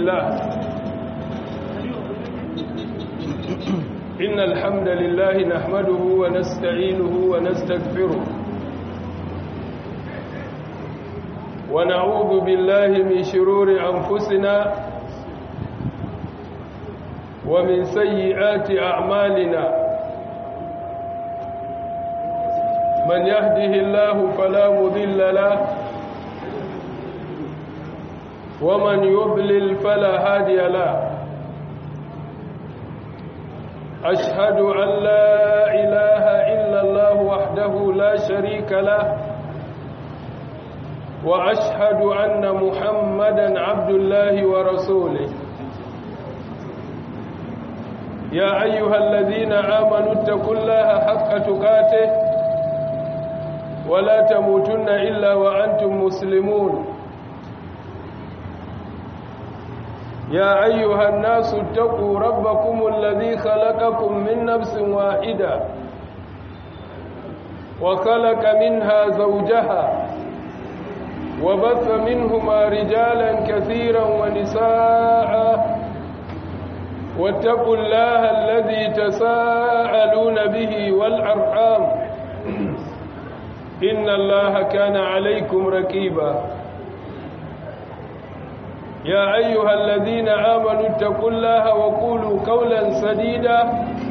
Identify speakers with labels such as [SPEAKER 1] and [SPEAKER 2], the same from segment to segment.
[SPEAKER 1] لله إن الحمد لله نحمده ونستعينه ونستغفره ونعوذ بالله من شرور أنفسنا ومن سيئات أعمالنا من يهده الله فلا مذل له ومن يضلل فلا هادي له أشهد أن لا إله إلا الله وحده لا شريك له وأشهد أن محمدا عبد الله ورسوله يا أيها الذين آمنوا اتقوا الله حق تقاته ولا تموتن إلا وأنتم مسلمون يا أيها الناس اتقوا ربكم الذي خلقكم من نفس واحدة وخلق منها زوجها وبث منهما رجالا كثيرا ونساء واتقوا الله الذي تساءلون به والأرحام إن الله كان عليكم ركيبا يا أيها الذين آمنوا اتقوا الله وقولوا قولا سديدا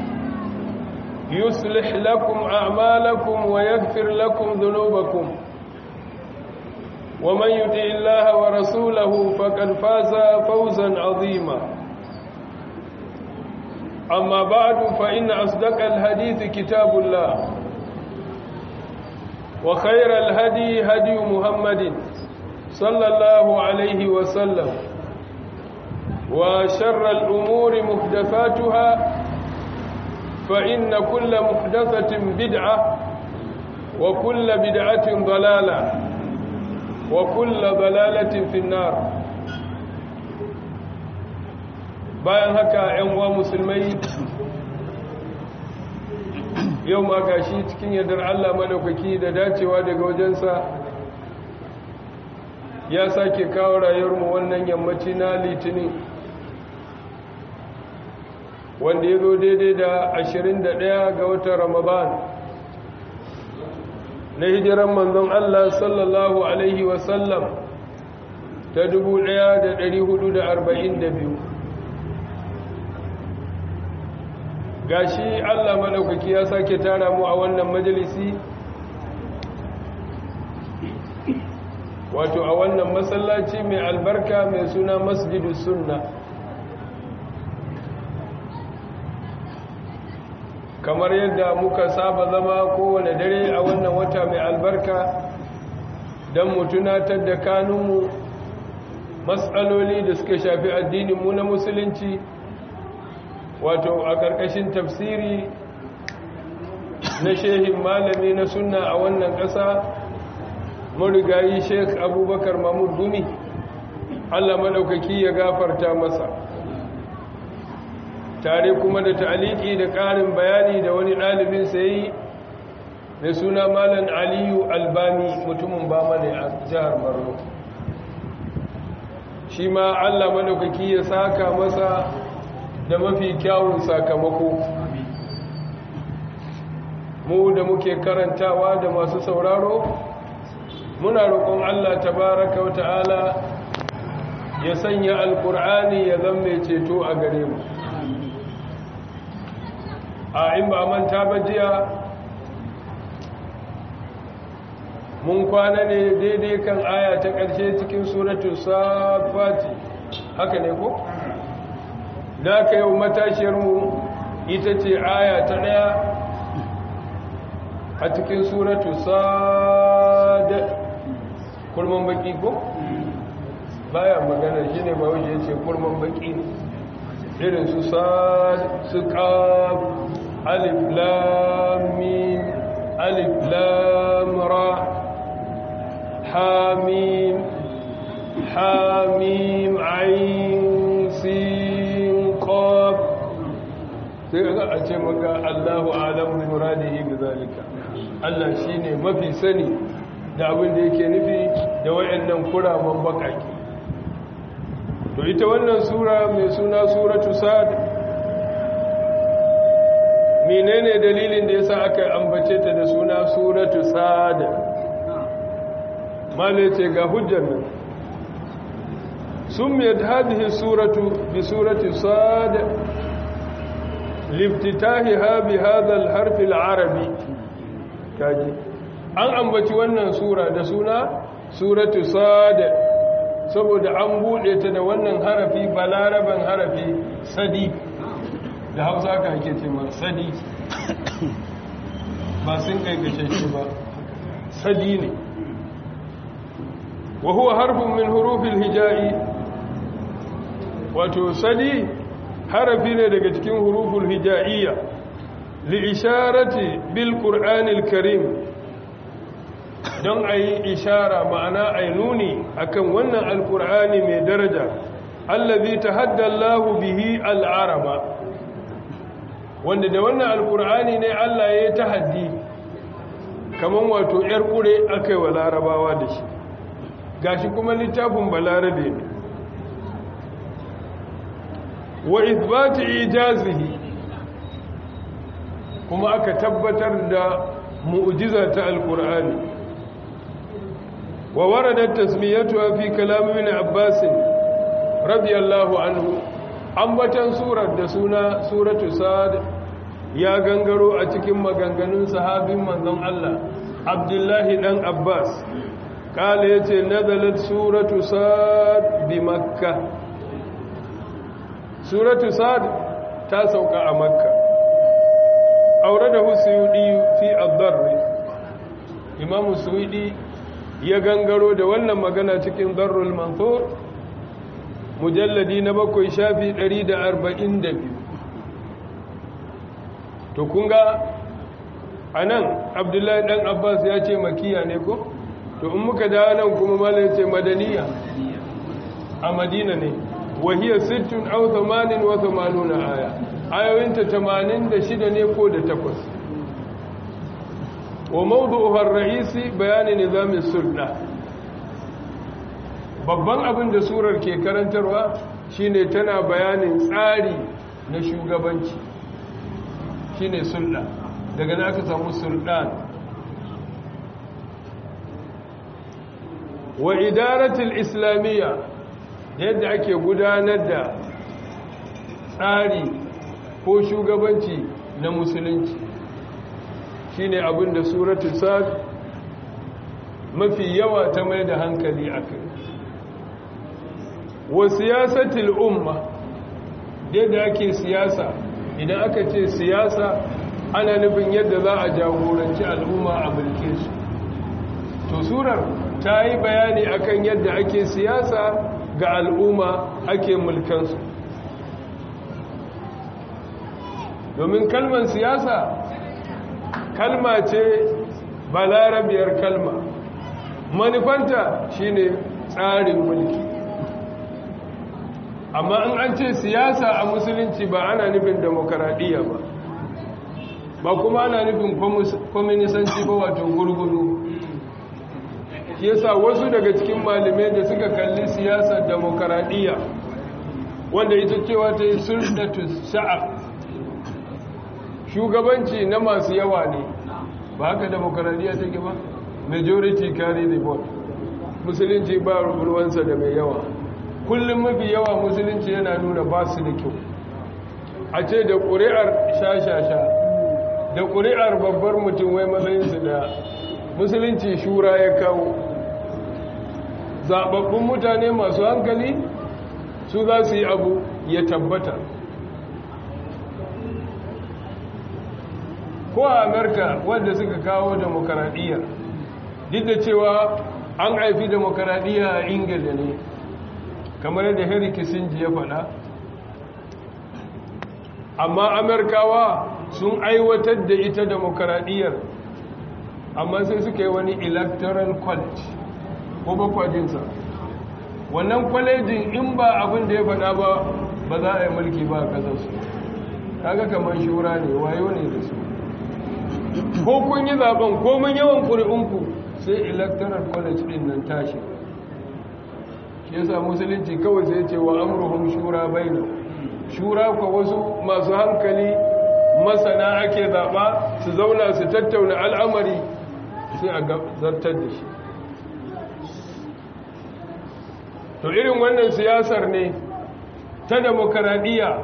[SPEAKER 1] يصلح لكم أعمالكم ويغفر لكم ذنوبكم ومن يطع الله ورسوله فقد فاز فوزا عظيما أما بعد فإن أصدق الحديث كتاب الله وخير الهدي هدي محمد صلى الله عليه وسلم وشر الأمور محدثاتها فإن كل محدثة بدعة وكل بدعة ضلالة وكل ضلالة في النار bayan haka ‘yan uwa musulmai yau ma gashi cikin yardar Allah madaukaki da dacewa daga wajensa ya sake kawo rayuwarmu wannan yammaci na litinin wanda ya zo daidai da 21 ga watan ramadan na hijiran manzon Allah sallallahu Alaihi wasallam ta 1442 gashi Allah madaukaki ya sake tara mu a wannan majalisi wato a wannan masallaci mai albarka mai suna masjidu sunna kamar yadda muka saba zama kowane dare a wannan wata mai albarka don mu tunatar da kanunmu matsaloli da suka shafi addininmu na musulunci wato a ƙarƙashin tafsiri na shehin malami na sunna a wannan ƙasa marigayi sheikh abubakar mahmud gumi allah maɗaukaki ya gafarta masa tare kuma da ta'aliki da ƙarin bayani da wani ɗalibin sayi mai suna malam aliyu albani mutumin bama ne a jihar borno shi ma allah maɗaukaki ya saka masa da mafi kyawun sakamako mu da muke karantawa da masu sauraro muna roƙon Allah tabaraka wa ta'ala ya sanya alƙur'ani ya zama ceto a gare mu a in ba manta ba jiya mun kwana ne daidai kan aya ta ƙarshe cikin suratul safati haka ne ko? da ka yau matashiyarmu ita ce aya ta ɗaya a cikin suratu sad kurman baki ko baya magana shine ba wuce yace kurman baki irin su sad su qaf alif lam mim alif lam ra ha mim ha mim ain sin qaf sai ga a ce maka Allahu a'lamu bi muradihi bi zalika Allah shine mafi sani da abin da yake nufi da wayannan kuraman bakaki to ita wannan sura mai suna suratu sad menene dalilin da yasa aka ambace ta da suna suratu sad mala ce ga hujjar nan sumiyat hadhihi suratu bi surati sad liftitahiha bi hadha al-harf al-arabi kaji an ambaci wannan sura da suna suratu sad saboda an bude ta da wannan harafi balaraban harafi sadi da hausa ka ake ce ma sadi ba sun kai gashashe ba sadi ne wa huwa harfun min hurufil hija'i wato sadi harafi ne daga cikin huruful hija'iyya li isharati bil qur'anil karim don a yi ishara ma'ana a yi nuni akan wannan alkur'ani mai daraja allazi ta haddallahu bihi al'araba wanda da wannan alkur'ani ne allah ya yi ta haddi kamar wato 'yar ƙure aka yi wa larabawa da shi gashi kuma littafin balarabe ne wa isbati ijazihi kuma aka tabbatar da mu'jiza ta alkur'ani ووردت تسميتها في كلام ابن عباس رضي الله عنه ambatan surar da suna suratu sad ya gangaro a cikin maganganun sahabin manzon Allah Abdullahi dan Abbas kala yace nazalat suratu sad bi makka suratu sad ta sauka a makka auradahu suyudi fi ad-darr imam suyudi ya gangaro da wannan magana cikin darrul manthur mujalladi na bakwai shafi 142 to kun ga anan abdullahi dan abbas ya ce makiya ne ko to in muka dawo nan kuma mala ya ce madaniya a madina ne wahiya sittun aw 88 aya ayoyinta 86 ne ko da takwas وموضوعها الرئيسي بيان نظام السلطة babban abin da surar ke karantarwa shine tana bayanin tsari na shugabanci shine sulɗa daga na aka samu sulɗan wa idaratul islamiyya yadda ake gudanar da tsari ko shugabanci na musulunci shine abin da suratul sad mafi yawa ta mai da hankali a kai wa siyasatul umma yadda ake siyasa idan aka ce siyasa ana nufin yadda za a jagoranci al'umma a mulke su to surar ta yi bayani akan yadda ake siyasa ga al'umma ake mulkansu domin kalmar siyasa kalma ce balarabiyar kalma manufanta shine tsarin mulki amma in an ce siyasa a musulunci ba ana nufin demokaradiyya ba ba kuma ana nufin kwaminisanci ba wato gurgudu yasa wasu daga cikin malamai da suka kalli siyasar demokaradiyya wanda ita cewa ta yi sultatu sha'ab shugabanci na masu yawa ne ba haka demokaradiyya take ba majority carry the vote musulunci ba ruwansa da mai yawa kullum mafi yawa musulunci yana nuna ba su da kyau a ce da ƙuri'ar sha-sha-sha da ƙuri'ar babbar mutum wai matsayinsu da musulunci shura ya kawo zaɓaɓɓun mutane masu hankali su za su yi abu ya tabbata ko a amurka wanda suka kawo demokaradiyya duk da cewa an haifi demokaradiyya a ingila ne kamar yadda henry kissinger ya faɗa amma amurkawa sun aiwatar da ita demokaradiyyar amma sai suka yi wani electoral college ko bakwajinsa wannan kwalejin in ba abin da ya faɗa ba ba za a yi mulki ba a ƙasarsu kaga kamar shura ne wayo ne da su ko kun yi zaben komin yawan ƙuri'unku sai electoral college ɗin nan tashi yasa musulunci kawai sai ce wa amruhum shura bainu shura ko wasu masu hankali masana ake zaba su zauna su tattauna al'amari sai a zartar da shi to irin wannan siyasar ne ta demokaradiyya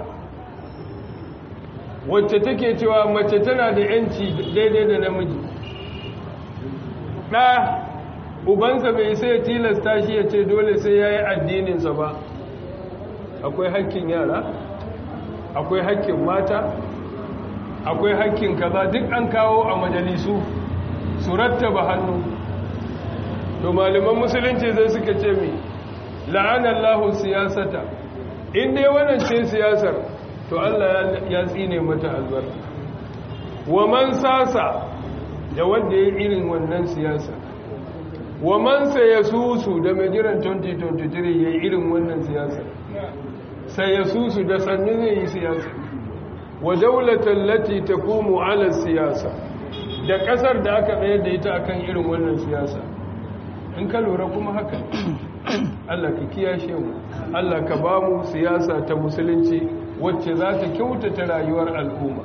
[SPEAKER 1] wacce take cewa mace tana da yanci daidai da namiji ɗa ubansa bai sai ya tilasta shi ya ce dole sai ya yi addininsa ba akwai hakkin yara akwai hakkin mata akwai hakkin kaza duk an kawo a majalisu su rattaba hannu to malaman musulunci zai suka ce mai la'anallahu siyasata in dai wannan ce siyasar to Allah ya tsine mata albarka wa man sasa da wanda ya irin wannan siyasa wa man sayasusu da mai jiran 2023 ya irin wannan siyasa sayasusu da sannu zai yi siyasa wa daulatan lati taqumu ala siyasa da kasar da aka tsayar da ita akan irin wannan siyasa in ka lura kuma haka Allah ka kiyashe mu Allah ka ba mu siyasa ta musulunci wacce za ta kyautata rayuwar al'umma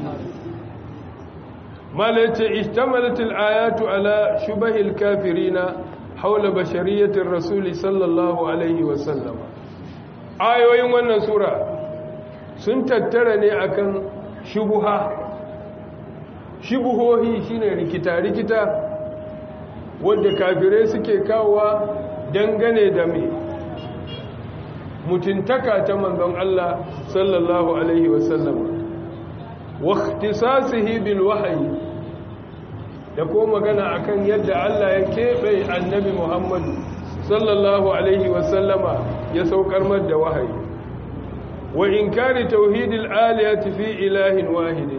[SPEAKER 1] mala yace ishtamalat al-ayatu ala shubahil kafirina haula bashariyatir rasuli sallallahu alaihi wa sallam ayoyin wannan sura sun tattara ne akan shubuha shubuhohi shine rikita rikita wanda kafirai suke kawowa dangane da me mutuntaka ta manzon Allah sallallahu alaihi wasallam wa ikhtisasihi bil wahyi da ko magana akan yadda Allah ya kebe annabi Muhammad sallallahu alaihi wasallama ya saukar mar da wahayi wa inkari tauhidil alihati fi ilahin wahidin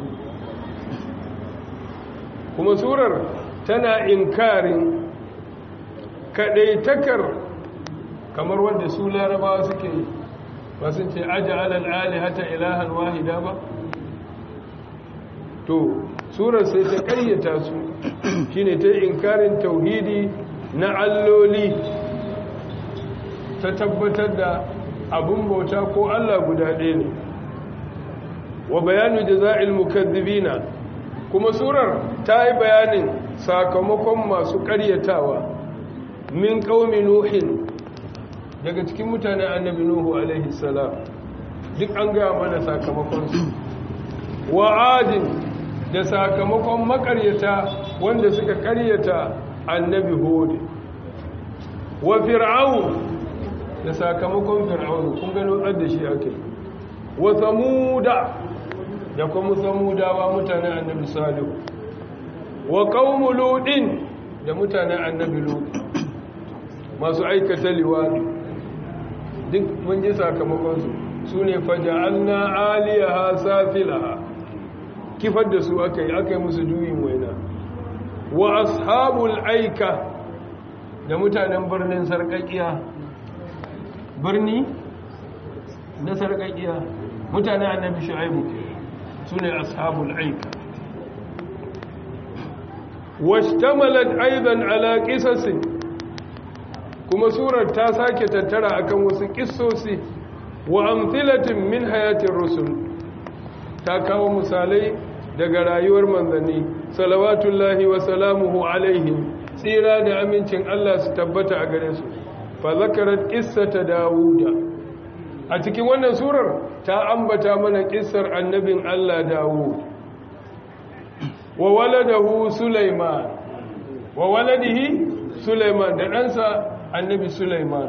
[SPEAKER 1] kuma surar tana inkarin kadaitakar kamar wanda su larabawa suke yi ba sun ce aji alal alihata ilahan wahida ba to surar sai ta kayyata su shine ta inkarin tauhidi na alloli ta tabbatar da abun bauta ko Allah guda ɗaya ne wa bayanu jaza'il mukazzibina kuma surar ta yi bayanin sakamakon masu ƙaryatawa min qaumi nuhin daga cikin mutanen annabi nuhu alaihi salam duk an gaya mana sakamakonsu wa adin da sakamakon makaryata wanda suka karyata annabi hud wa fir'aun da sakamakon fir'aun kun gano da shi ake wa samuda da kuma samudawa mutanen annabi salihu wa qaumu ludin da mutanen annabi lut masu aikata liwadi duk mun ji sakamakonsu su ne faja'alna aliyaha safilaha kifar da su aka yi aka yi musu juyin waina wa ashabul aika da mutanen birnin sarkakiya birni na sarkakiya mutanen annabi shu'aibu su ne ashabul aika washtamalat aidan ala qisasin kuma surar ta sake tattara akan wasu kissosi wa amthilatin min hayatin rusul ta kawo misalai daga rayuwar manzanni salawatullahi wa salamuhu alaihim tsira da amincin Allah su tabbata a gare su fa zakarat qissata dauda a cikin wannan surar ta ambata mana kissar annabin Allah Dawud wa waladahu Sulaiman wa waladihi Sulaiman da ɗansa annabi Sulaiman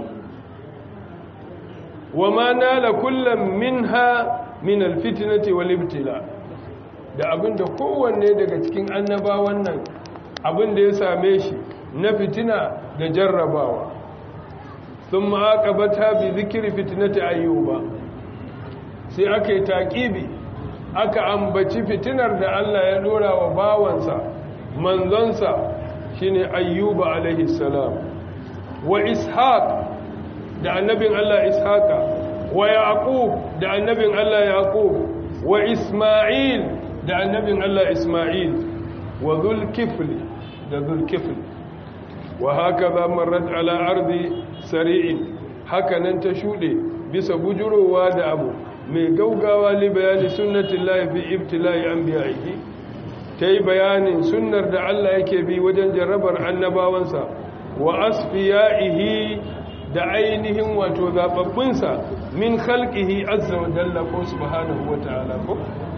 [SPEAKER 1] wa ma nala kullum minha min alfitnati wal ibtila da abinda kowanne daga cikin annabawan nan abinda ya same shi na fitina da jarrabawa thumma aqabata bi dhikri fitnati ayyuba sai aka yi taqibi aka ambaci fitinar da Allah ya dora wa bawansa manzonsa shine ayyuba alaihi salam wa ishaq da annabin Allah ishaqa wa yaqub da annabin Allah yaqub wa isma'il da annabin Allah isma'il wa dhulkifl da dhulkifl wa hakaza marrat ala ardi sari'in hakanan ta shuɗe bisa bujurowa da abu mai gaugawa li bayani sunnatin lahi fi ibtila'i an biyayi ta yi bayanin sunnar da Allah yake bi wajen jarrabar annabawansa wa asfiya'ihi da ainihin wato zababbinsa min khalqihi azza wa jalla ko subhanahu wa ta'ala ko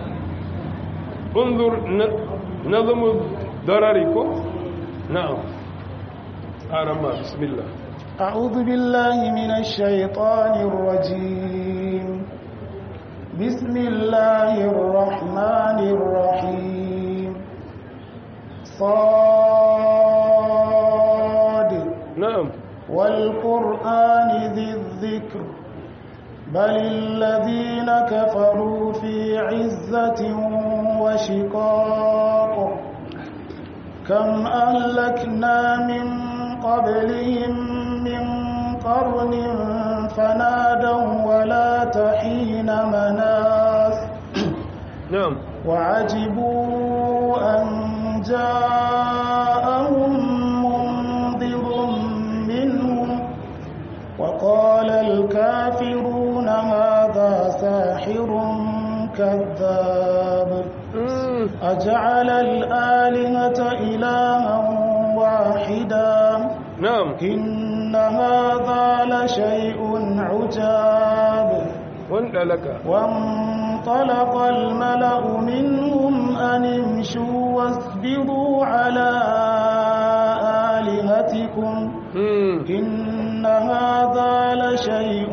[SPEAKER 1] unzur nazmu darari ko na'am arama bismillah
[SPEAKER 2] أعوذ بالله من الشيطان الرجيم بسم الله الرحمن الرحيم صاد
[SPEAKER 1] na'am
[SPEAKER 2] والقرآن ذي الذكر بل الذين كفروا في عزة وشقاق كم أهلكنا من قبلهم من قرن فنادوا ولا تحين مناس
[SPEAKER 1] na'am
[SPEAKER 2] وعجبوا أن جاءهم منذر منهم وقال الكافرون هذا ساحر كذاب
[SPEAKER 1] Mm,
[SPEAKER 2] أجعل الآلهة إلها واحدا
[SPEAKER 1] na'am
[SPEAKER 2] إن هذا لشيء عجاب
[SPEAKER 1] wanda laka
[SPEAKER 2] وانطلق الملأ منهم أن امشوا واصبروا على آلهتكم
[SPEAKER 1] Mm,
[SPEAKER 2] إن هذا لشيء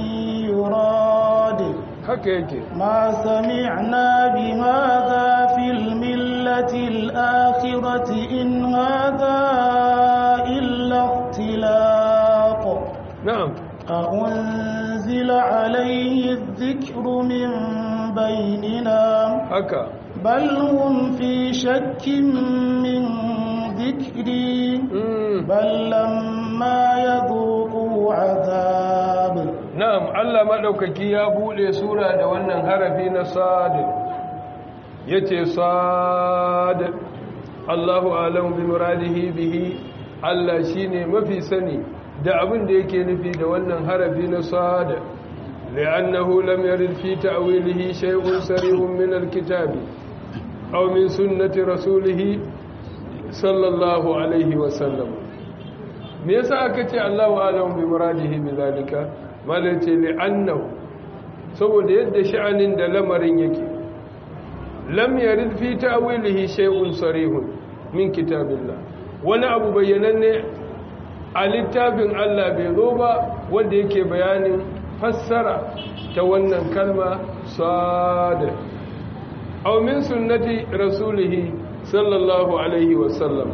[SPEAKER 2] يراد
[SPEAKER 1] haka yake
[SPEAKER 2] ما سمعنا بهذا في الملة الآخرة إن هذا إلا اختلاق
[SPEAKER 1] na'am
[SPEAKER 2] أأنزل عليه الذكر من بيننا
[SPEAKER 1] haka
[SPEAKER 2] بل هم في شك من ذكري
[SPEAKER 1] Mm,
[SPEAKER 2] بل لما يذوقوا عذاب
[SPEAKER 1] na'am Allah madaukaki ya bude sura da wannan harafi na sad yace sad Allahu a'lamu bi muradihi bihi Allah shine mafi sani da abin da yake nufi da wannan harafi na sad li'annahu lam yarid fi ta'wilihi shay'un sarihun min al-kitabi aw min sunnati rasulih sallallahu alaihi wa sallam me yasa aka ce Allahu a'lamu bi muradihi bi zalika malai ce li'annahu saboda yadda sha'anin da lamarin yake lam yarid fi ta'wilihi shay'un sarihun min kitabillah wani abu bayyananne a littafin Allah bai zo ba wanda yake bayanin fassara ta wannan kalma sada aw min sunnati rasulihi sallallahu alaihi wasallam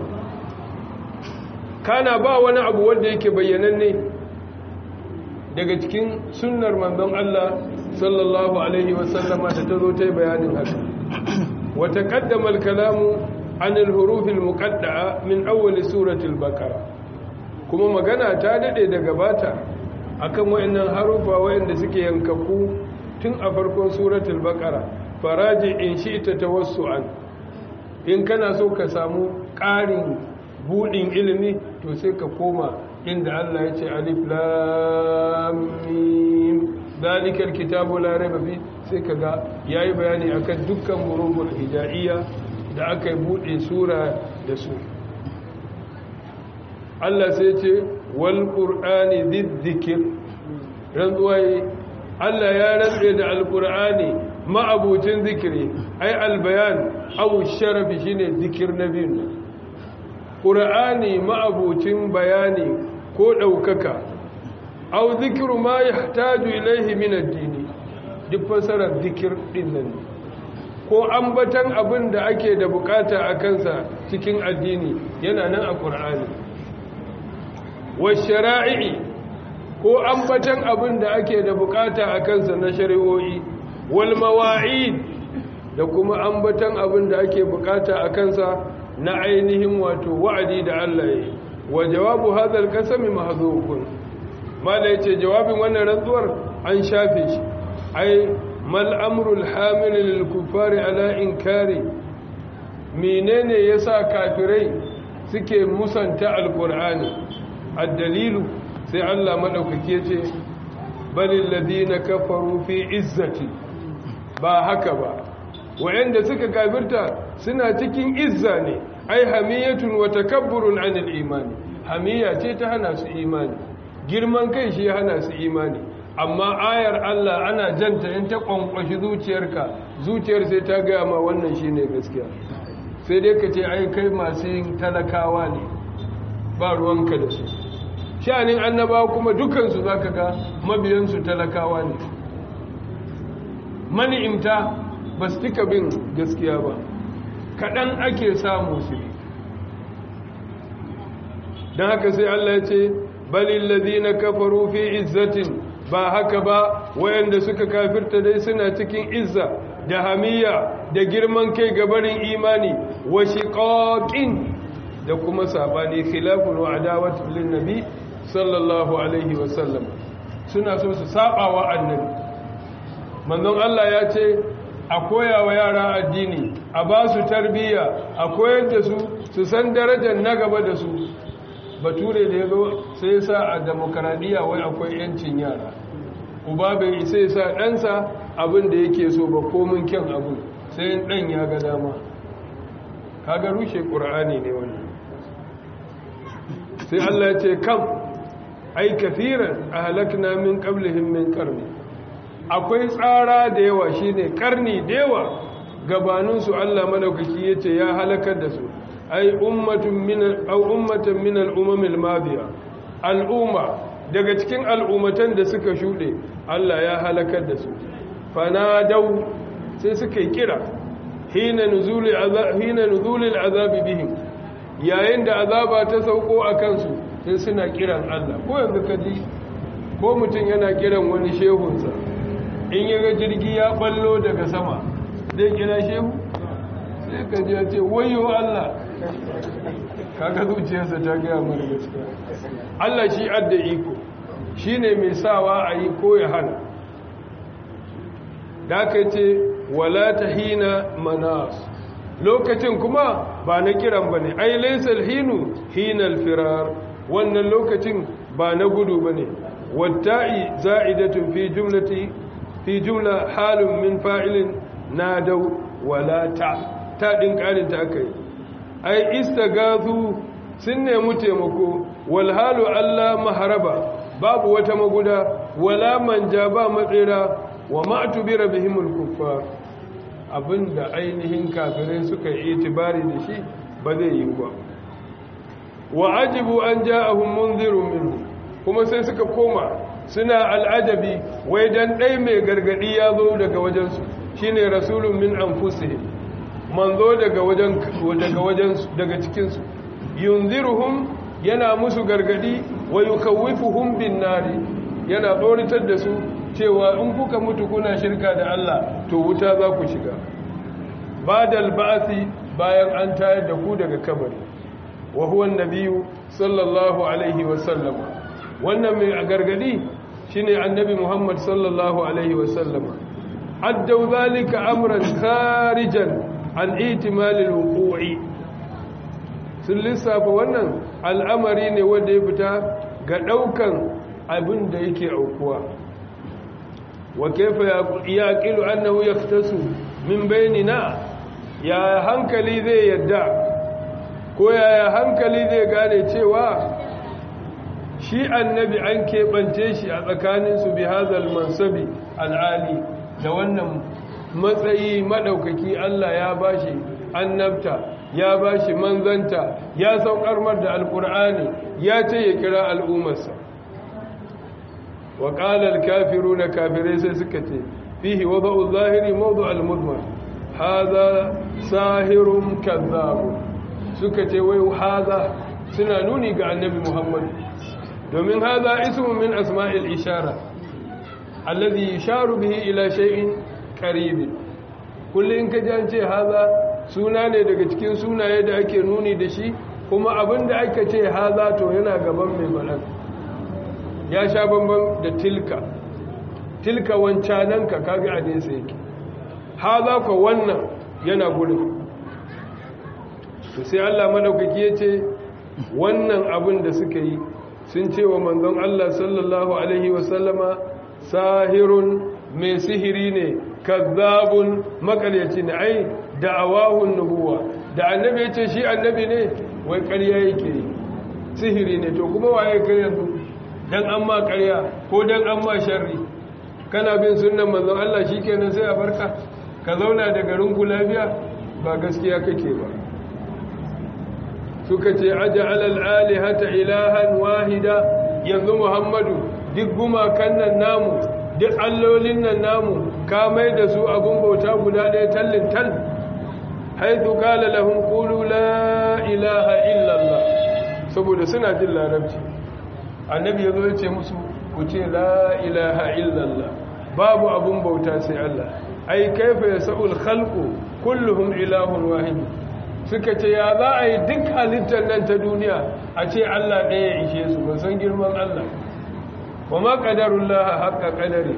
[SPEAKER 1] kana ba wani abu wanda yake bayyananne daga cikin sunnar manzon Allah sallallahu alaihi wasallama da ta zo ta yi bayanin haka wa taqaddama al-kalamu an al-huruf al-muqaddaa min awwal surati al-baqara kuma magana ta dade da gabata akan wayannan harufa wayanda suke yankaku tun a farkon suratul baqara faraji in shi'ta tawassu'an in kana so ka samu ƙarin budin ilimi to sai ka koma inda Allah ya ce alif lam mim zalikal kitabu la raiba fi sai kaga yayi bayani akan dukkan murubul hijaiya da aka yi bude sura da su Allah sai ce wal qur'ani dhikr rantsuwai Allah ya rantsa da alqur'ani ma'abucin zikiri ai albayan aw sharafi shine zikir nabiyin qur'ani ma'abucin bayani ko daukaka aw zikru ma yahtaju ilayhi min ad-dini duk fasarar zikir din nan ko ambatan abin da ake da bukata a kansa cikin addini yana nan a qur'ani wa shara'i ko ambatan abin da ake da bukata a kansa na shari'o'i wal mawa'id da kuma ambatan abin da ake bukata a kansa na ainihin wato wa'adi da Allah ya yi wa jawabu hadal kasami mahdhufun mala yace jawabin wannan rantsuwar an shafe shi ai mal amrul hamil lil kufari ala inkari menene yasa kafirai suke musanta alqur'ani ad-dalilu sai Allah madaukaki ya ce balil ladina kafaru fi izzati ba haka ba wayanda suka kafirta suna cikin izza ne ai hamiyatun wa takabburun anil imani hamiya ce ta hana su imani girman kai shi hana su imani amma ayar Allah ana janta in ta kwankwashi zuciyarka zuciyar sai ta gaya ma wannan shine gaskiya sai dai ka ce ai kai masu yin talakawa ne ba ruwanka da su sha'anin annabawa kuma dukansu za ka ga mabiyansu talakawa ne mani'imta ba su tika bin gaskiya ba kaɗan ake samu su ne don haka sai Allah ya ce balin ladina kafaru fi izzatin ba haka ba wayanda suka kafirta dai suna cikin izza da hamiya da girman kai gabarin imani wa shiqaqin da kuma sabani khilafun wa adawatu lin nabi sallallahu alaihi wa sallam suna so su saba wa annabi manzon Allah ya ce a koya wa yara addini a ba su tarbiyya a koyar da su su san darajar na gaba da su bature da ya zo sai ya sa a demokaradiyya wai akwai yancin yara uba bai isa ya sa ɗansa abin da yake so ba komin kyan abin sai ɗan ya ga dama kaga rushe ƙur'ani ne wani sai Allah ya ce kam ai kafiran a halakna min qablihim min qarni akwai tsara da yawa shine karni da yawa gabaninsu Allah madaukaki yace ya halakar da su ai ummatun min aw ummatan min al-umam al-madiya al'umma daga cikin al'ummatan da suka shude Allah ya halakar da su fanadau sai suka yi kira hina nuzuli azab hina nuzuli al-azab bihim yayin da azaba ta sauko akan su sai suna kiran Allah ko yanzu kaji ko mutum yana kiran wani shehunsa in ya ga jirgi ya ballo daga sama zai kira shehu sai ka ji ya ce wayo Allah kaga zuciyarsa ta gaya mara gaskiya Allah shi adda iko shi ne mai sawa a yi ko ya hana da aka ce wala ta hina manas lokacin kuma ba na kiran ba ne ai laisal hinu hinal firar wannan lokacin ba na gudu ba ne watta'i za'idatun fi jumlati fi jumla halin min fa'ilin na dau wala ta ta ɗin ƙarin ta aka yi ai istagazu sun nemi taimako walhalu Allah maharaba babu wata maguda wala manja ba matsira wa ma'tubira bihimul kuffar abinda ainihin kafirai suka yi itibari da shi ba zai yi ba wa ajibu an ja'ahum munzirun minhu kuma sai suka koma suna al'ajabi wai dan ɗai mai gargadi ya zo daga wajensu shine rasulun min anfusihim manzo daga wajen daga wajen daga cikin su yunziruhum yana musu gargadi wa yukawwifuhum bin nari yana tsoritar da su cewa in kuka mutu kuna shirka da Allah to wuta za ku shiga badal ba'si bayan an tayar da ku daga kabari wa huwa annabiyyu sallallahu alaihi wa sallam wannan mai gargadi shine annabi Muhammad sallallahu alaihi wa sallam addu zalika amran kharijan an itimalil wuqu'i sun lissafa wannan al'amari ne wanda ya fita ga daukan abin da yake aukuwa wa kaifa yaqilu annahu yaktasu min bainina ya hankali zai yadda ko ya hankali zai gane cewa shi annabi an keɓance shi a tsakaninsu bi hazal mansabi al'ali da wannan matsayi maɗaukaki Allah ya bashi annabta ya bashi manzanta ya saukar mar da alƙur'ani ya ce ya kira al'ummarsa wa ƙalar kafiru na kafirai sai suka ce fihi wa ba'u zahiri mawdu al-mudmar haza sahirun kazzabu suka ce wai haza suna nuni ga annabi muhammad domin haza ismun min asma'il ishara alladhi yusharu bihi ila shay'in qarib kullun ka ji ce haza suna ne daga cikin sunaye da ake nuni da shi kuma abinda aka ce haza to yana gaban mai balan ya sha bamban da tilka tilka wancananka kaga a nesa yake haza ko wannan yana gudun to sai Allah madaukaki ya ce wannan abin da suka yi sun ce wa manzon Allah sallallahu alaihi wasallama sahirun mai sihiri ne kazzabun makaryaci ne ai da'awahun nubuwa da annabi ya ce shi annabi ne wai ƙarya yake sihiri ne to kuma waye kai yanzu dan an ma ƙarya ko dan an ma sharri kana bin sunnan manzon Allah shikenan sai a barka ka zauna da garin ku lafiya ba gaskiya kake ba suka ce aja'al al-alihata ilahan wahida yanzu Muhammadu duk gumakan nan namu duk allolin nan namu ka mai da su abun bauta guda ɗaya tallin tal haithu qala lahum qulu la ilaha illa Allah saboda suna jin larabci annabi yazo ya ce musu ku ce la ilaha illa Allah babu abun bauta sai Allah ai kaifa yasul khalqu kulluhum ilahun wahid suka ce ya za a yi duk halittar nan ta duniya a ce Allah ɗaya ya ishe su ba san girman Allah wa ma qadarullah haqqa qadari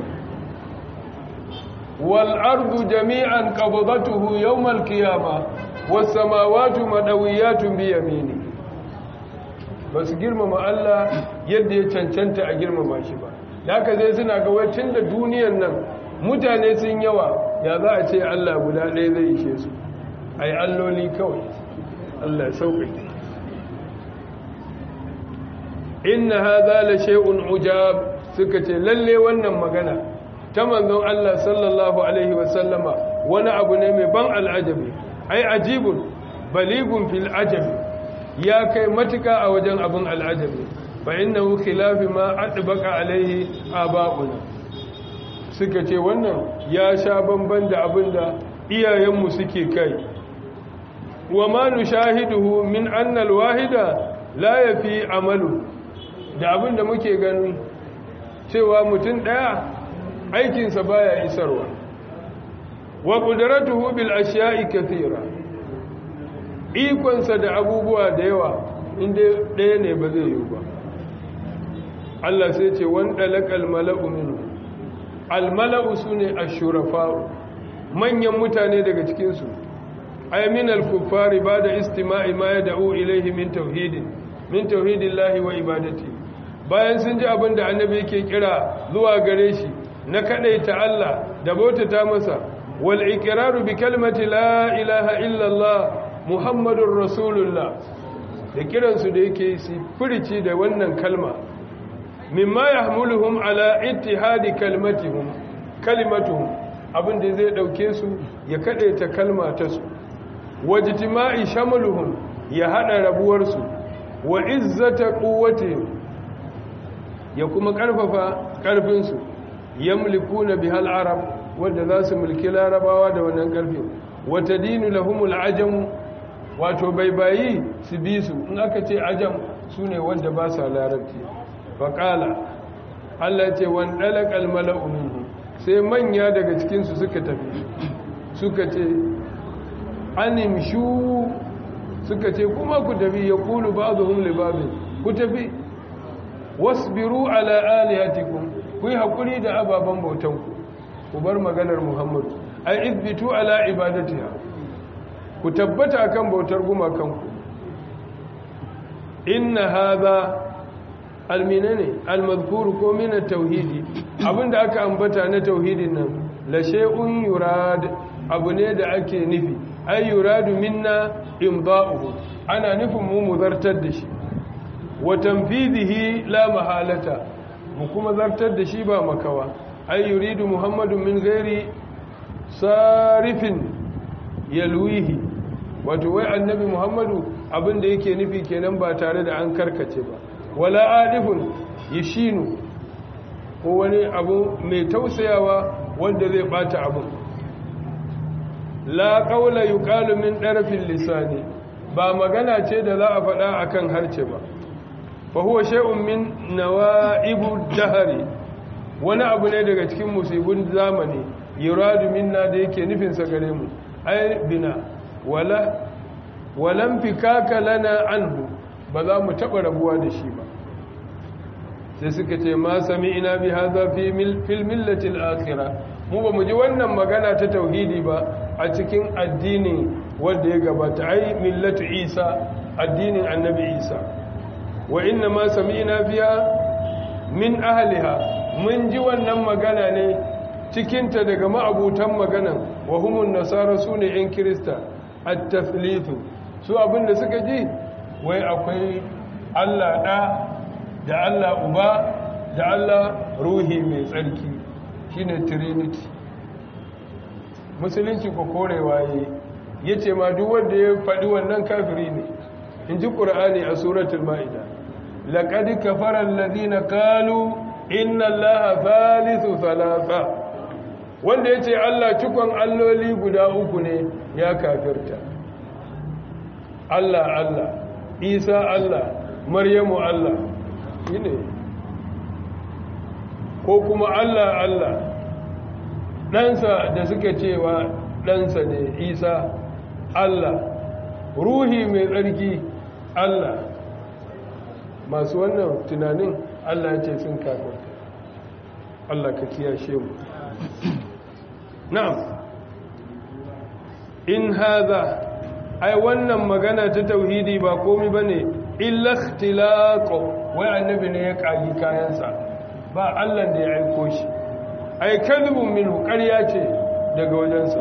[SPEAKER 1] wal ardu jami'an qabdatuhu yawm al qiyamah was samawati madawiyatun bi yamini basu girmama Allah yadda ya cancanta a girmama shi ba haka zai suna ga wacin da duniyar nan mutane sun yawa ya za a ce Allah guda ɗaya zai ishe su ai alloli kawai Allah sauƙi inna hadha la shay'un ujab suka ce lalle wannan magana ta manzon Allah sallallahu alaihi wa sallama wani abu ne mai ban al'ajabi ai ajibun baligun fil ajabi ya kai matuka a wajen abun al'ajabi fa innahu khilafi ma adbaqa alaihi aba'una suka ce wannan ya sha bamban da abinda iyayenmu suke kai wa ma nushahiduhu min anna alwahida la yafi amalu da abinda muke gani cewa mutum daya aikinsa baya isarwa wa qudratuhu bil ashiya'i kathira ikonsa da abubuwa da yawa inda daya ne ba zai yi ba Allah sai ce wan dalakal mala'u minhu al mala'u sune ashurafa manyan mutane daga cikin su ay min al-kuffari ba'da istima'i ma yad'u ilayhi min tauhidin min tauhidillahi wa ibadati bayan sun ji abin da annabi yake kira zuwa gare shi na kadaita Allah da bautata masa wal iqraru bi kalmati la ilaha illa Allah muhammadur rasulullah da kiransu da yake su furici da wannan kalma mimma yahmuluhum ala ittihadi kalmatihum kalimatuhum abin da zai dauke su ya kadaita kalma ta su wajtima'i shamluhum ya hada rabuwar su wa izzata quwwatihim ya kuma karfafa karfin su yamlikuna bihal arab wanda za su mulki larabawa da wannan karfi wa tadinu lahumul ajam wato baibayi su bi su in aka ce ajam sune wanda ba sa larabci faqala Allah ce wan dalaqal mala'u minhu sai manya daga cikin su suka tafi suka ce animshu suka ce kuma ku tafi ya kulu ba zuhun libabin ku tafi wasbiru ala alihatikum ku yi haƙuri da ababen bautanku ku bar maganar muhammadu ai izbitu ala ibadatiha ku tabbata akan bautar gumakanku inna hadha alminane almadhkuru ko min tauhidi abinda aka ambata na tauhidin nan la shay'un yurad abu ne da ake nufi ay yuradu minna imda'uhu ana nufin mu muzartar da shi wa tanfidihi la mahalata mu kuma zartar da shi ba makawa ay yuridu muhammadun min ghairi sarifin yalwihi wato wai annabi muhammadu abinda yake nufi kenan ba tare da an karkace ba wala adifun yashinu ko wani abu mai tausayawa wanda zai bata abun la qawla yuqalu min darfil lisani ba magana ce da za a faɗa akan harce ba fa huwa shay'un min nawaibu dahri wani abu ne daga cikin musibun zamani yuradu minna da yake nufin sa gare mu ay bina wala walam fikaka lana anhu ba za mu taba rabuwa da shi ba sai suka ce ma sami'ina bi hadha fi fil millati al-akhirah mu ba mu ji wannan magana ta tauhidi ba a cikin addini wanda ya gabata ai millatu isa addinin annabi isa wa inna ma sami'na fiha min ahliha mun ji wannan magana ne cikinta daga ma'abutan maganan wa humun nasara su ne 'yan kirista at-taflitu su abinda suka ji wai akwai Allah ɗa da Allah uba da Allah ruhi mai tsarki shine trinity musulunci ko korewa yi ya ce ma duk wanda ya faɗi wannan kafiri ne in ji ƙura'ani a suratul ma'ida laƙadi kafarar ladina kalu inna allaha thalithu thalatha wanda ya ce Allah cikon alloli guda uku ne ya kafirta Allah Allah Isa Allah Maryamu Allah ne ko kuma Allah Allah ɗansa da suka cewa ɗansa ne Isa Allah ruhi mai tsarki Allah masu wannan tunanin Allah ya ce sun kafirta Allah ka kiyashe mu na'am in haza ai wannan magana ta tauhidi ba komai bane illa ikhtilaqo wai annabi ne ya kagi kayansa ba Allah da ya aiko shi ai kadhibun minhu ƙarya ce daga wajensa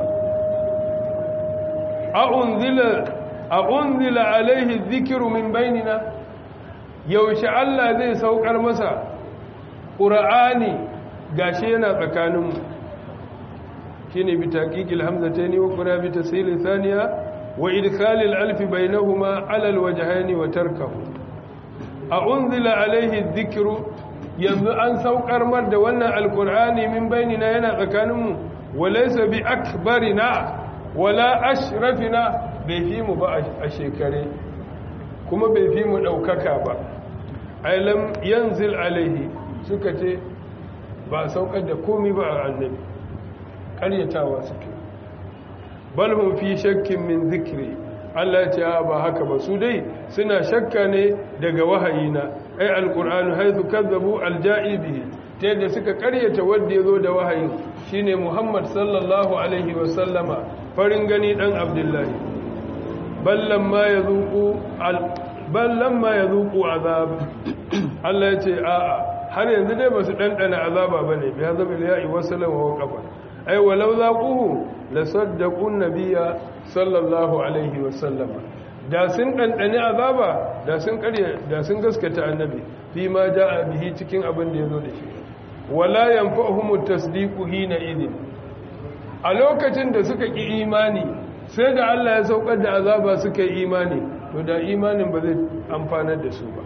[SPEAKER 1] a unzila a unzila alaihi dhikru min bainina yaushe Allah zai saukar masa qur'ani gashi yana tsakaninmu shine bi taqiqil hamzataini wa qura bi tasil thaniya wa idkhal al alf bainahuma ala al wajhaini wa tarkahu a unzila alayhi dhikru yanzu an saukar mar da wannan alqur'ani min bainina yana tsakaninmu wa laysa bi akbarina wala ashrafina bai fi mu ba a shekare kuma bai fi mu daukaka ba ailam yanzil alaihi suka ce ba saukar da komai ba a annabi karyatawa suke balhum fi shakkin min zikri Allah ya ce ba haka ba su dai suna shakka ne daga wahayina ai alqur'anu haythu kadzabu alja'i bihi ta yadda suka karyata wanda yazo da wahayin shine Muhammad sallallahu alaihi wa sallama farin gani dan Abdullahi ballan ma yazuqu ballan ma yazuqu azab Allah ya ce a'a har yanzu dai ba su ɗanɗana azaba ba ne biya zama ya yi wasu lawa kafa ai walau za ƙuhu la saddaqun nabiyya sallallahu alaihi wasallama da sun ɗanɗani azaba da sun ƙarya da sun gaskata annabi fi ma ja'a bihi cikin abin da ya zo da shi wala yanfa'uhum tasdiqu hina idin a lokacin da suka ki imani sai da Allah ya saukar da azaba suka yi imani to da imanin ba zai amfanar da su ba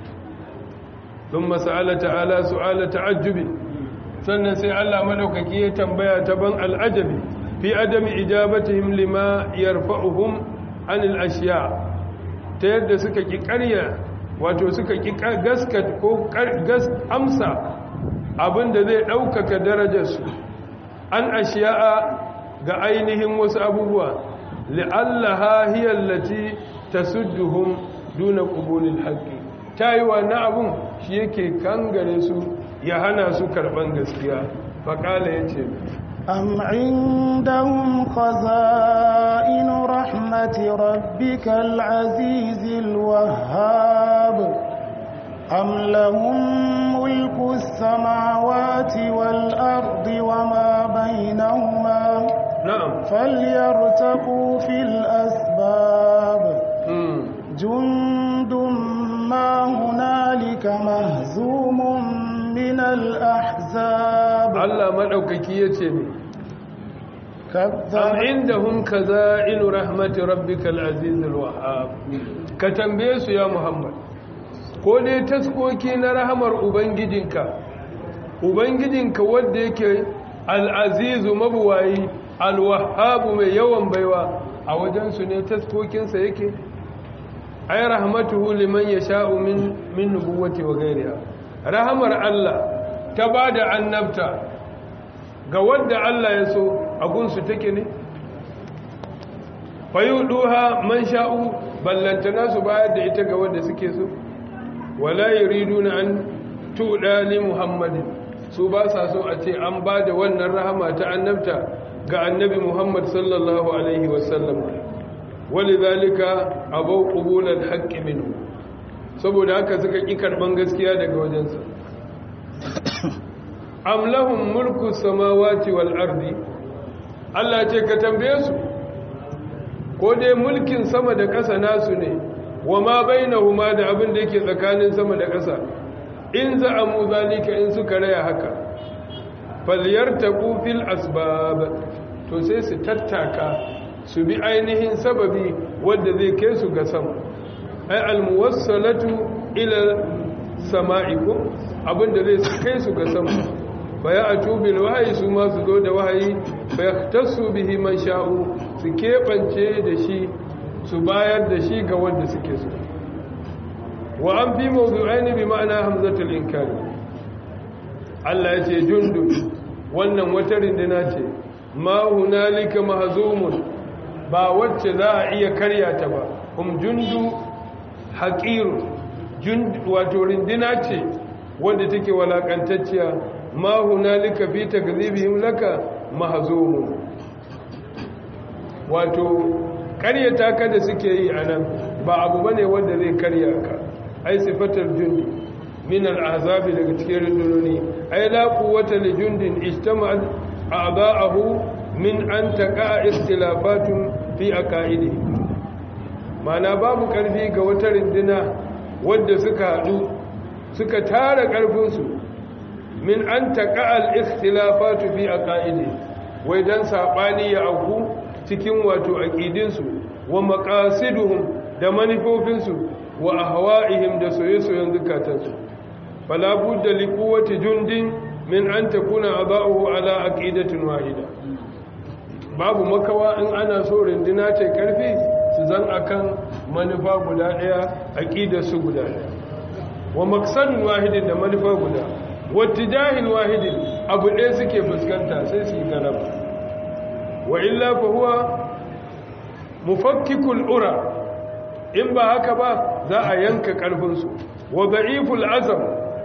[SPEAKER 1] ثم سأل تعالى سؤال تعجب sannan sai Allah madaukaki ya tambaya ta ban al'ajabi fi adami ijabatihim lima yarfa'uhum anil ashiya ta yadda suka ki ƙarya wato suka ki gaskat ko gas amsa abinda zai ɗaukaka darajarsu an ashiya'a ga ainihin wasu abubuwa li'allaha hiya allati tasudduhum duna qubulil haqqi tayi wannan abun shi yake kangare su ya hana su karban gaskiya faƙala ya ce
[SPEAKER 2] أم عندهم خزائن رحمة ربك العزيز الوهاب أم لهم ملك السماوات والأرض وما بينهما
[SPEAKER 1] نعم
[SPEAKER 2] فليرتقوا في الأسباب
[SPEAKER 1] مم.
[SPEAKER 2] جند ما هنالك مهزوم من الأحزاب
[SPEAKER 1] Allah maɗaukaki ya ce ne am
[SPEAKER 2] كذب
[SPEAKER 1] indahum kaza'inu rahmati rabbikal azizul wahhab ka tambaye su ya Muhammad ko dai taskoki na rahamar ubangijinka ubangijinka wanda yake al-azizu mabuwayi al-wahhab mai yawan baiwa a wajen su ne taskokinsa yake ay rahmatuhu liman yasha'u min min nubuwati wa ghayriha rahamar Allah ta bada annabta ga wanda Allah ya so a gunsu take ne fayuduha man sha'u ballantana su bayar da ita ga wanda suke so wala yuriduna an tuda li muhammadin su ba sa so a ce an ba da wannan rahama ta annabta ga annabi muhammad sallallahu alaihi wasallam walidhalika abaw qubul al-haqq minhu saboda haka suka ƙi karɓan gaskiya daga wajensa am lahum mulku samawati wal ardi Allah ce ka tambaye su ko dai mulkin sama da ƙasa nasu ne wa ma bainahuma da abin da yake tsakanin sama da ƙasa in za'amu zalika in suka raya haka falyartaqu fil asbab to sai su tattaka su bi ainihin sababi wanda zai kai su ga sama ai almuwassalatu ila sama'ikum abinda zai kai su ga sama fa ya atubil wahyi su ma su zo da wahayi fa yaktasu bihi man sha'u su kebance da shi su bayar da shi ga wanda suke so wa an fi mawdu'aini bi ma'ana hamzatul inkari Allah ya ce jundu wannan wata rindina ce ma hunalika mahzumun ba wacce za a iya karya ta ba um jundu haqiru jund wato rindina ce wanda take walakantacciya ma hunalika fi takdhibihim laka mahzumun wato karyata ka da suke yi anan ba abu bane wanda zai karya ka ai sifatar jundi min al-ahzabi daga cikin rundunoni ai la quwwata li jundin ijtama'at a'da'ahu min an taqa ikhtilafatun fi aqaidi mana babu karfi ga wata runduna wadda suka hadu suka tara karfin su min an taqa al-ikhtilafatu fi aqaidi wai dan sabani ya auku cikin wato aqidin su wa maqasiduhum da manufofinsu wa ahwa'ihim da soye-soyen zukatansu fala budda li quwwati jundin min an takuna ada'uhu ala aqidatin wahida babu makawa in ana so rindina ce karfi su zan akan manufa guda daya aqidar su guda daya wa maqsadun wahidin da manufa guda wattijahil wahidin abu ɗaya suke fuskanta sai su yi garaba wa illa fa huwa mufakkikul ura in ba haka ba za a yanka ƙarfinsu wa da'iful azam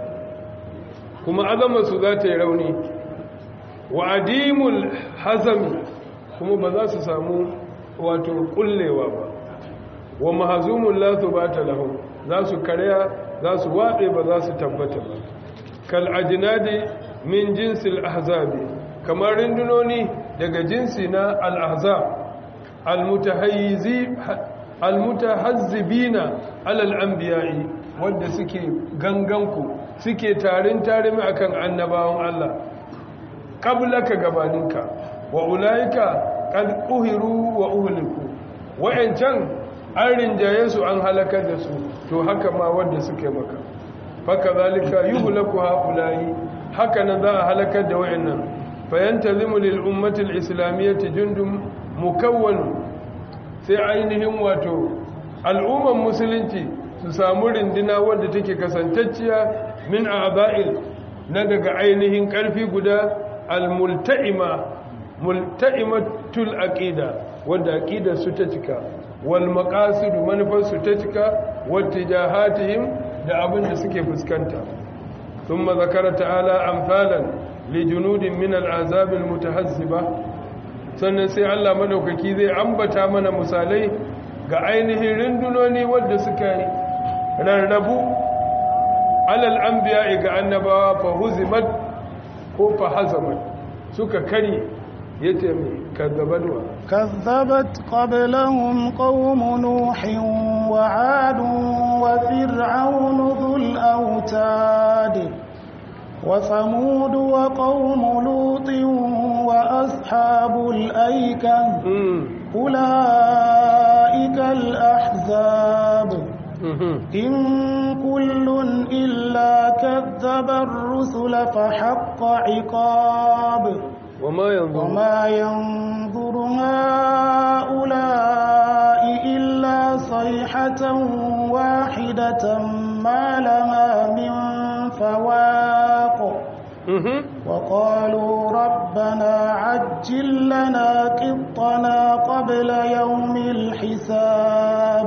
[SPEAKER 1] kuma azamarsu za ta yi rauni wa adimul hazami kuma ba za su samu wato kullewa ba wa mahazumun latu ba ta lahu za su karya za su waɗe ba za su tabbata ba kal ajinadi min jinsil ahzabi kamar rindunoni daga jinsi na al-ahzab al-mutahayyizi almutahazzibina alal anbiya'i wanda suke ganganku suke tarin tarimi akan annabawan Allah qablaka gabaninka wa ulaika qad uhiru wa uhliku wa'ancan an rinjaye su an halakar da su to haka ma wanda suke maka faka zalika yuhlaku haula'i haka nan za a halakar da wa'annan fayantazimu lil ummati al islamiyyati jundum mukawwan sai ainihin wato al'umman musulunci su samu rindina wadda take kasantacciya min a'dha'il na daga ainihin karfi guda al-multa'ima multa'imatul aqida wadda aqidar su ta cika wal maqasid manufar su ta cika wattijahatihim da abin da suke fuskanta thumma zakara ta'ala amsalan li junudin min al-azab al-mutahazziba sannan sai Allah madaukaki zai ambata mana misalai ga ainihin rindunoni wadda suka yi rarrabu alal anbiya ga annabawa fa huzimat ko fa hazamat suka kari yace mai kazzabanwa
[SPEAKER 2] كذبت قبلهم قوم نوح وعاد وفرعون ذو الأوتاد وثمود وقوم لوط وأصحاب الأيكة أولئك الأحزاب إن كل إلا كذب الرسل فحق عقاب
[SPEAKER 1] وما ينظر
[SPEAKER 2] وما ينظر هؤلاء إلا صيحة واحدة ما لها من فواق وقالوا ربنا عجل لنا قطنا قبل يوم الحساب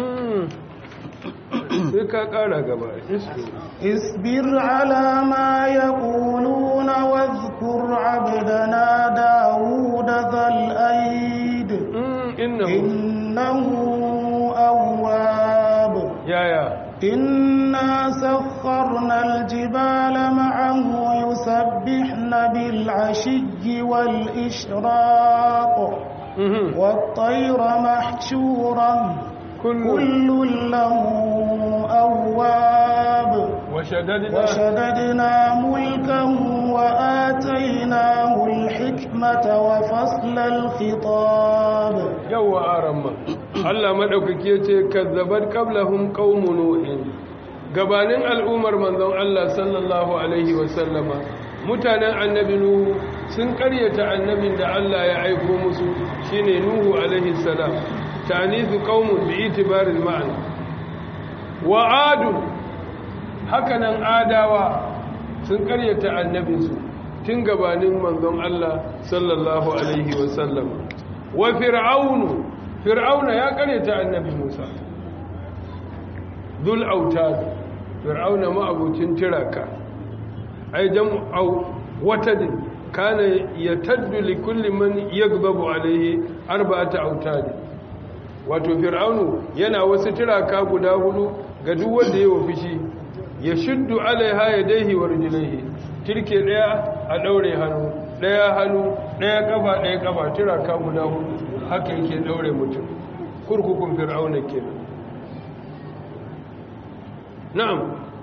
[SPEAKER 1] sai ka kara gaba
[SPEAKER 2] اصبر على ما يقولون واذكر عبدنا داود ذا الأيد
[SPEAKER 1] innahu
[SPEAKER 2] إنه أواب
[SPEAKER 1] yaya
[SPEAKER 2] إنا سخرنا الجبال معه يسبحن بالعشي والإشراق والطير محشورا كل له أواب
[SPEAKER 1] وشددنا,
[SPEAKER 2] وشددنا ملكه وآتيناه الحكمة وفصل الخطاب
[SPEAKER 1] يو آرما الله مدوكك يتي كذبت قبلهم قوم نوح gabanin al'ummar manzon Allah sallallahu alaihi wasallama mutanen annabi nuhu sun karyata annabin da Allah ya aiko musu shine nuhu alaihi salam ta'nizu qaumun bi itibaril ma'ana wa adu hakanan adawa sun karyata annabinsu tun gabanin manzon Allah sallallahu alaihi wasallam wa fir'aunu fir'auna ya karyata annabi Musa dul autad fir'auna ma'abucin tiraka ai jam'u watadin kana yataddu li kulli man yaghdabu alaihi arba'ata autad wato fir'aunu yana wasu tiraka guda hudu ga duk wanda yayi fishi ya shuddu alaiha yadayhi wa rijlaihi tirke daya a daure hannu daya hannu daya kafa daya kafa tiraka guda hudu haka yake daure mutum kurkukun fir'auna kenan na'am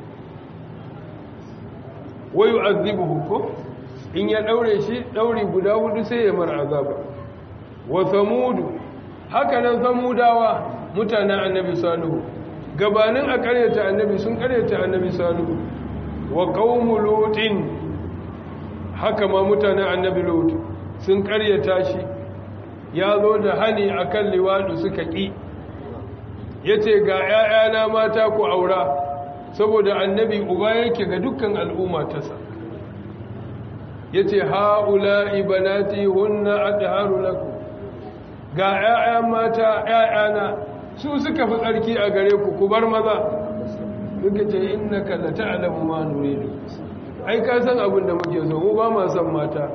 [SPEAKER 1] wa yu'adhibuhu ko in ya daure shi dauri guda hudu sai ya mar azaba wa samudu haka nan samudawa mutanen annabi salihu gabanin a karyata annabi sun karyata annabi salihu wa qaumu lutin haka ma mutanen annabi lut sun karyata shi ya zo da hani akan liwadu suka ki yace ga 'ya'yana mata ku aura saboda annabi uba yake ga dukkan al'umma ta sa yace haula ibanati hunna adharu lakum ga 'ya'ya mata 'ya'yana su suka fi tsarki a gare ku ku bar maza duka ce innaka la ta'lamu ma nuridu ai ka san abin da muke so mu ba ma san mata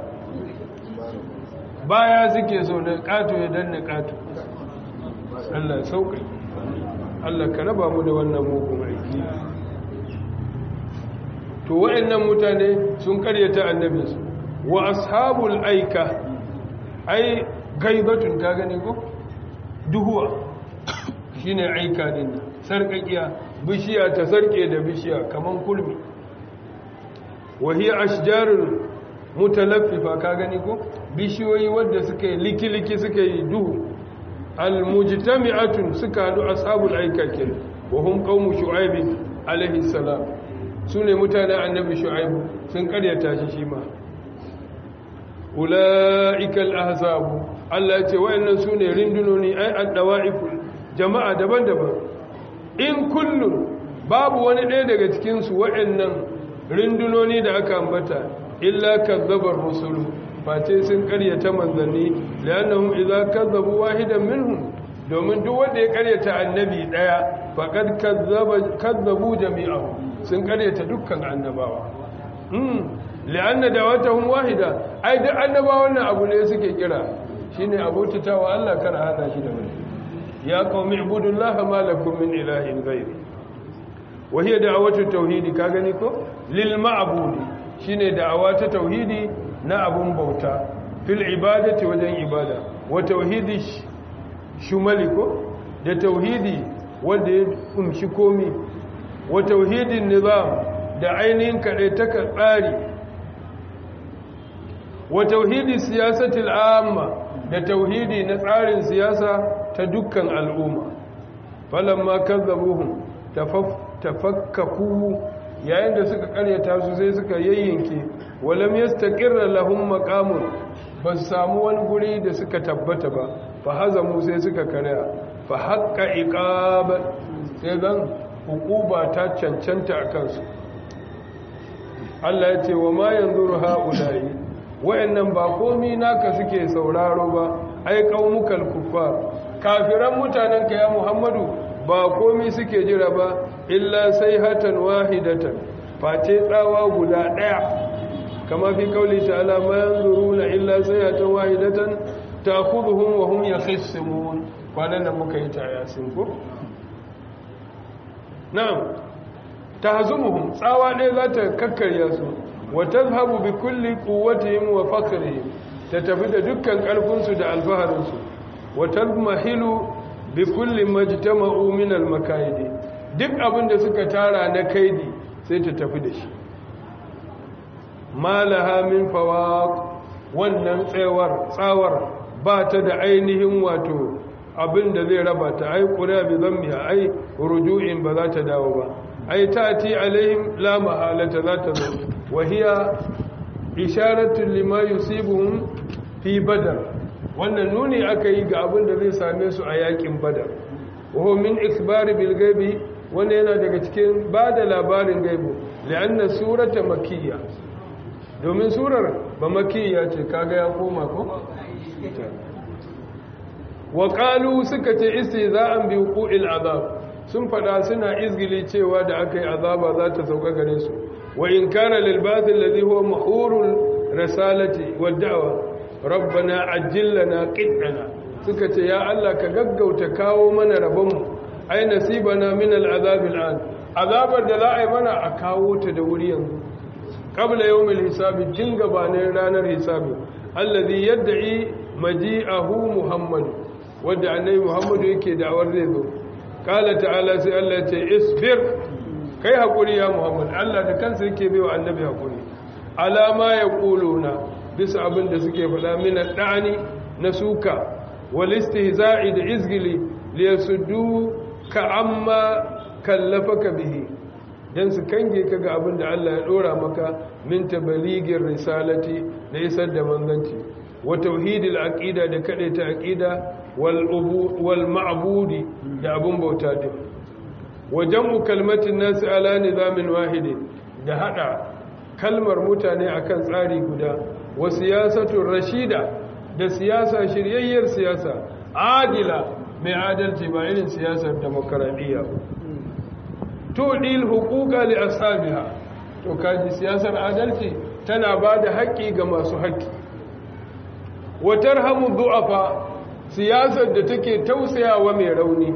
[SPEAKER 1] baya suke so da kato ya danna kato Allah sauƙi Allah ka raba mu da wannan mugun aiki to waɗannan mutane sun karyata annabinsu wa ashabul aika ai gaibatun ka gane ko duhuwa shine aika din sarkakiya bishiya ta sarke da bishiya kaman kulmi wa hiya ashjarul mutalaffifa ka gani ko bishiyoyi wadda suka yi likiliki suka yi duhu almujtami'atun suka hadu ashabul aika kin wa hum qaumu shu'aib alaihi salam sune mutanen annabi shu'aib sun karyata shi shi ma ulaika al-ahzab Allah ya ce wayannan sune rindunoni ai ad-dawa'iful jama'a daban-daban in kullum babu wani ɗaya daga cikin su wayannan rindunoni da aka ambata illa kazzabar rusulu face sun karyata manzanni li'annahum idza kazzabu wahidan minhum domin duk wanda ya karyata annabi daya faqad kazzaba kazzabu jami'ahu sun karyata dukkan annabawa hmm li'anna da'watuhum wahida ai duk annabawan nan abu ne suke kira shine abotatawa Allah kar hada shi da wani ya qaumi ibudullaha ma lakum min ilahin ghayri wa hiya da'watu tauhidi ka gani ko lil ma'budi shine da'awa ta tauhidi na abun bauta fil ibadati wajen ibada wa tauhidi shumali ko da tauhidi wanda ya kumshi komi wa tauhidin nizam da ainihin kaɗai ta tsari wa tauhidi siyasatil amma da tauhidi na tsarin siyasa ta dukkan al'umma falamma kazzabuhum tafakkaku yayin da suka karyata su sai suka yayyanke walam yastaqirra lahum maqamun ba su samu wani guri da suka tabbata ba fa hazamu sai suka karya fa haqqa iqab sai zan hukuba ta cancanta a kansu Allah ya ce wa ma yanzuru haula'i wayannan ba komi naka suke sauraro ba ai qaumukal kuffar kafiran mutanen ka ya Muhammadu ba komi suke jira ba illa sai hatan wahidatan face tsawa guda daya kama fi kauli ta'ala ma yanzuruna illa sai hatan wahidatan ta'khudhuhum wa hum yakhisimun kwanan nan muka yi ta yasin ko na'am tahzumuhum tsawa ɗaya za ta kakkarya su wa tazhabu bi kulli quwwatihim wa faqrihim ta tafi da dukkan ƙarfinsu da alfaharinsu wa tazmahilu bi kulli majtama'u min al-makaidi duk abin da suka tara na kaidi sai ta tafi da shi malaha min fawaq wannan tsawar tsawar ba ta da ainihin wato abin da zai raba ta ai qura bi dhammiha ai ruju'in ba za ta dawo ba ai tati alaihim la mahalata za ta zo wa hiya isharatu lima yusibuhum fi badar wannan nuni aka yi ga abin da zai same su a yakin badar wa min ikhbari bil gaibi wanda yana daga cikin ba da labarin gaibu li'anna surata makiyya domin surar ba makiyya ce kaga ya koma ko wa qalu suka ce istiza'an bi wuqu'il azab sun fada suna izgili cewa da akai azaba za ta sauka gare su wa in kana lil batil ladhi huwa mahurul risalati wad da'wa rabbana ajil lana qit'ana suka ce ya Allah ka gaggauta kawo mana rabonmu ai nasibana min al'azab al'an azabar da za a yi mana a kawo ta da wuri yanzu qabla yawmil hisabi jin gabanin ranar hisabi allazi yad'i maji'ahu muhammad wanda annabi muhammad yake da'awar zai zo qala ta'ala sai Allah ya ce isbir kai hakuri ya muhammad Allah da kansa yake bai wa annabi hakuri alama yaquluna bisa abin da suke faɗa min da'ani na suka wal istihza'i da izgili liyasuddu ka amma kallafaka bihi dan su kange ka ga abin da Allah ya dora maka min tabaligir risalati na isar da manzanci wa tauhidil aqida da kade ta aqida wal ubu wal ma'budi da abun bauta din wa jam'u kalmatin nas ala nizamin wahid da hada kalmar mutane akan tsari guda wa siyasatun rashida da siyasa shiryayyar siyasa adila mai adalci ba irin siyasar demokaradiyya to dil hukuka li ashabiha to kaji siyasar adalci tana ba da haƙƙi ga masu haƙƙi wa tarhamu du'afa siyasar da take tausayawa mai rauni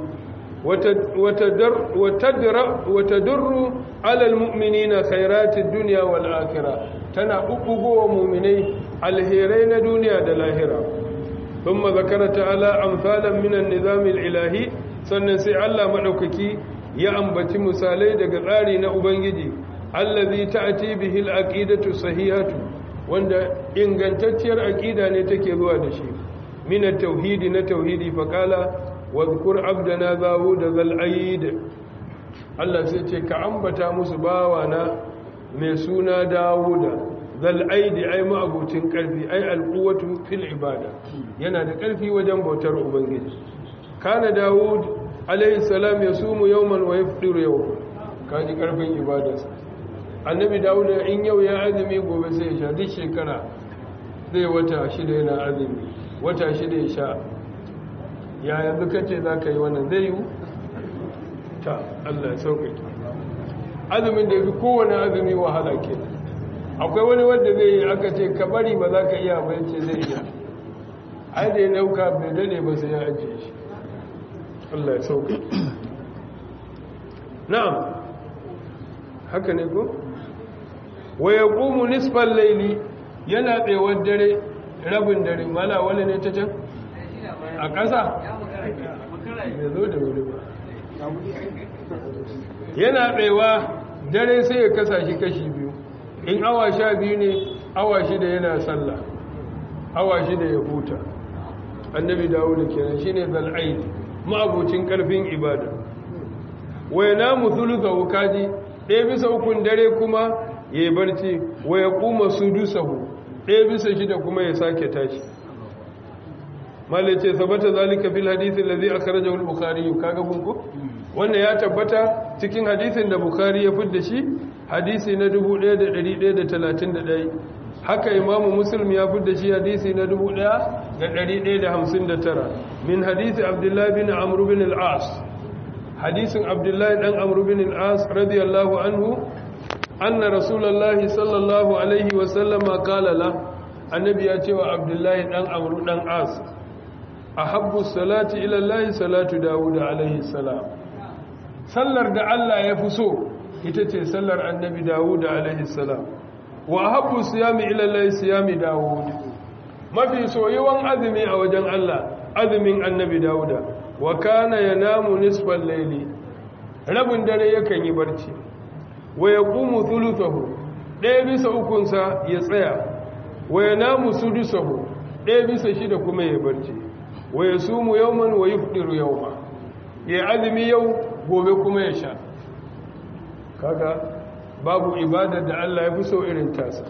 [SPEAKER 1] wata durru alal mu'minina khairatid dunya wal akhirah tana bubbugowa mu'minai alherai na duniya da lahira ثم ذكر تعالى امثالا من النظام الالهي sannan sai Allah madaukaki ya ambaci misalai daga tsari na ubangiji allazi ta'ti bihi al-aqidatu sahihatu wanda ingantacciyar aqida ne take zuwa da shi min at-tauhidi na tauhidi fa qala wadhkur abdana zawud zal aid Allah sai ce ka ambata musu bawana mai suna dawuda zal aidi ai ma'abucin karfi ai alquwatu fil ibada yana da karfi wajen bautar ubangiji kana dawud alayhi salam yasumu yawman wa yafdiru yawman kaji karfin ibadarsa annabi dawud in yau ya azumi gobe sai ya sha duk shekara zai wata shida yana azumi wata shida ya sha ya yanzu kace za ka yi wannan zai yi ta Allah ya sauƙaƙe azumin da ya fi kowane azumi wahala kenan akwai wani wanda zai yi aka ce ka bari ba za ka iya ba ce zai iya ai da ya nauka bai dade ba sai ya ajiye shi Allah ya sauka na'am haka ne ko wa yaqumu nisfal layli yana tsayawar dare rabin dare mala wani ne ta can a ƙasa bai zo da wuri ba yana tsayawa dare sai ya kasa shi kashi biyu in awa sha biyu ne awa shida yana sallah awa shida ya huta annabi dawo da kenan shine zal'aid ma'abucin karfin ibada waya namu thulutha wukaji ɗaya bisa ukun dare kuma yayi barci waya kuma sudusahu ɗaya bisa shida kuma ya sake tashi malai ce sabata zalika fil hadisi allazi akhrajahu al-bukhari kaga bunko wannan ya tabbata cikin hadisin da bukhari ya fidda shi hadisi na 1131 haka imamu muslim ya fidda shi hadisi na 1159 min hadisi abdullahi bin amr bin al-as hadisin abdullahi dan amr bin al-as radiyallahu anhu anna rasulullahi sallallahu alaihi wa sallama qala la annabi ya ce wa abdullahi dan amr dan as ahabbu salati ila allahi salatu dawud alaihi salam sallar da Allah ya fi so ita ce sallar annabi Dawud alaihi salam wa habbu siyami ila Allah siyami Dawud mafi soyuwan azumi a wajen Allah azumin annabi Dawuda wa kana yanamu nisfal layli rabin dare yakan yi barci wa yaqumu thuluthahu ɗaya bisa ukunsa ya tsaya wa yanamu sudusahu ɗaya bisa shida kuma ya barci wa yasumu yawman wa yufdiru yawma ya azumi yau gobe kuma ya sha kaga babu ibadar da Allah ya fi so irin tasa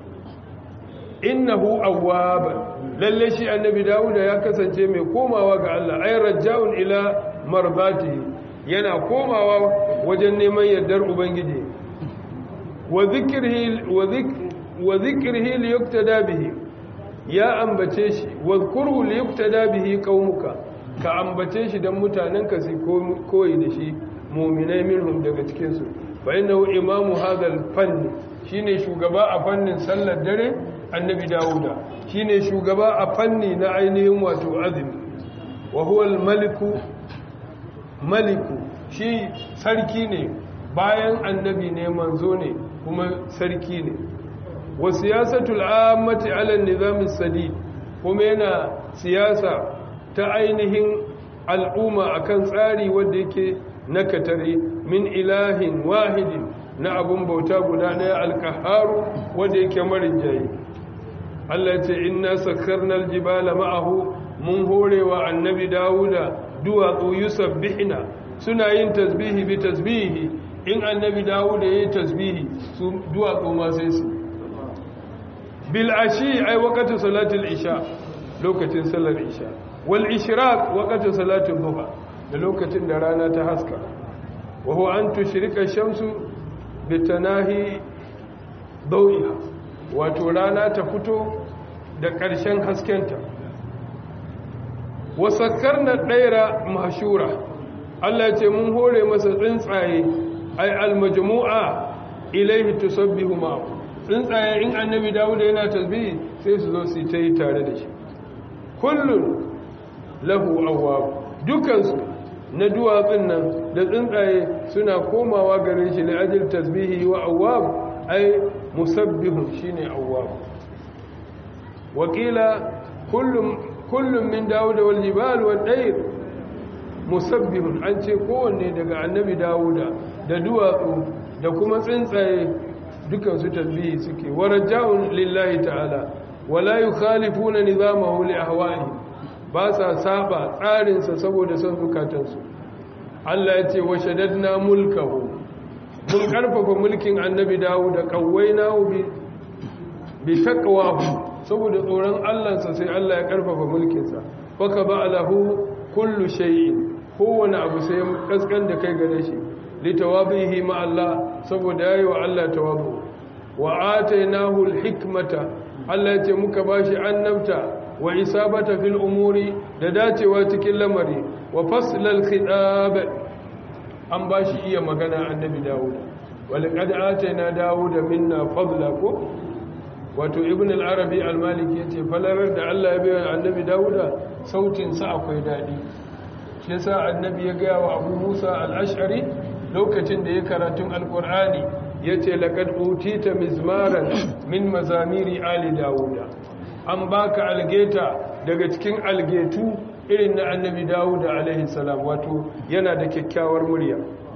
[SPEAKER 1] innahu awwab lalle shi annabi Dawuda ya kasance mai komawa ga Allah ay raja'un ila marbatihi yana komawa wajen neman yardar ubangiji wa dhikrihi wa dhikr wa dhikrihi liyuktada bihi ya ambace shi wa dhkuru liyuktada bihi qaumuka ka ambace shi dan mutanenka su koyi da shi mu'minai minhum daga cikin su fa innahu imamu hadal fanni shine shugaba a fannin sallar dare annabi dawuda shine shugaba a fanni na ainihin wato azumi wa huwa maliku maliku shi sarki ne bayan annabi ne manzo ne kuma sarki ne wa siyasatul ammati ala nizam sadid kuma yana siyasa ta ainihin al'umma akan tsari wanda yake na katare min ilahin wahidin na abun bauta guda ɗaya alkaharu wanda yake marin jayi Allah ce inna sakkarna aljibala ma'ahu mun horewa annabi Dawuda duwatsu yusabbihina suna yin tasbihi bi tasbihi in annabi Dawuda yayi tasbihi su duwatsu ma sai su bil ashi ay waqtu salatil isha lokacin salar isha wal ishraq waqtu salatil duha da lokacin da rana ta haska wa huwa an tushrika shamsu bitanahi dawiha wato rana ta fito da ƙarshen haskenta wasakkar na ɗaira mashura Allah ce mun hore masa tsuntsaye ai almajmu'a ilaihi tusabbihu ma tsuntsaye in annabi dawuda yana tasbihi sai su zo su ta yi tare da shi kullun lahu awwab dukansu na duwatsun nan da tsuntsaye suna komawa gare shi la ajil tasbihi wa awwab ai musabbihun shine awwab wakila kullum kullum min dawuda wal jibal wal dayr musabbihun an ce kowanne daga annabi dawuda da duwatsu da kuma tsuntsaye dukan su tasbihi suke waraja'un lillahi ta'ala wala yukhalifuna nizamahu li ahwa'i ba sa saba tsarinsa saboda son zukatansu Allah ya ce wa shaddadna mulkahu mun karfafa mulkin annabi dawo da kawaina bi bi taqwahu saboda tsoron Allahnsa sai Allah ya karfafa mulkinsa faka ba alahu kullu shay'in kowane abu sai kaskan da kai gare shi litawabihi ma Allah saboda yayi wa Allah tawabu wa atainahu alhikmata Allah ya ce muka bashi annabta wa isabata fil umuri da dacewa cikin lamari wa faslal khitab an bashi iya magana annabi Dawud walqad atayna Dawud minna fadla ko wato ibn al-arabi al-maliki yace falarar da Allah ya bayar annabi Dawud sautin sa akwai dadi shi yasa annabi ya ga wa Abu Musa al-Ash'ari lokacin da ya karatun al-Qur'ani yace laqad utita mizmaran min mazamiri ali Dawud an baka algeta daga cikin algetu irin na annabi dawud alaihi salam wato yana da kyakkyawar murya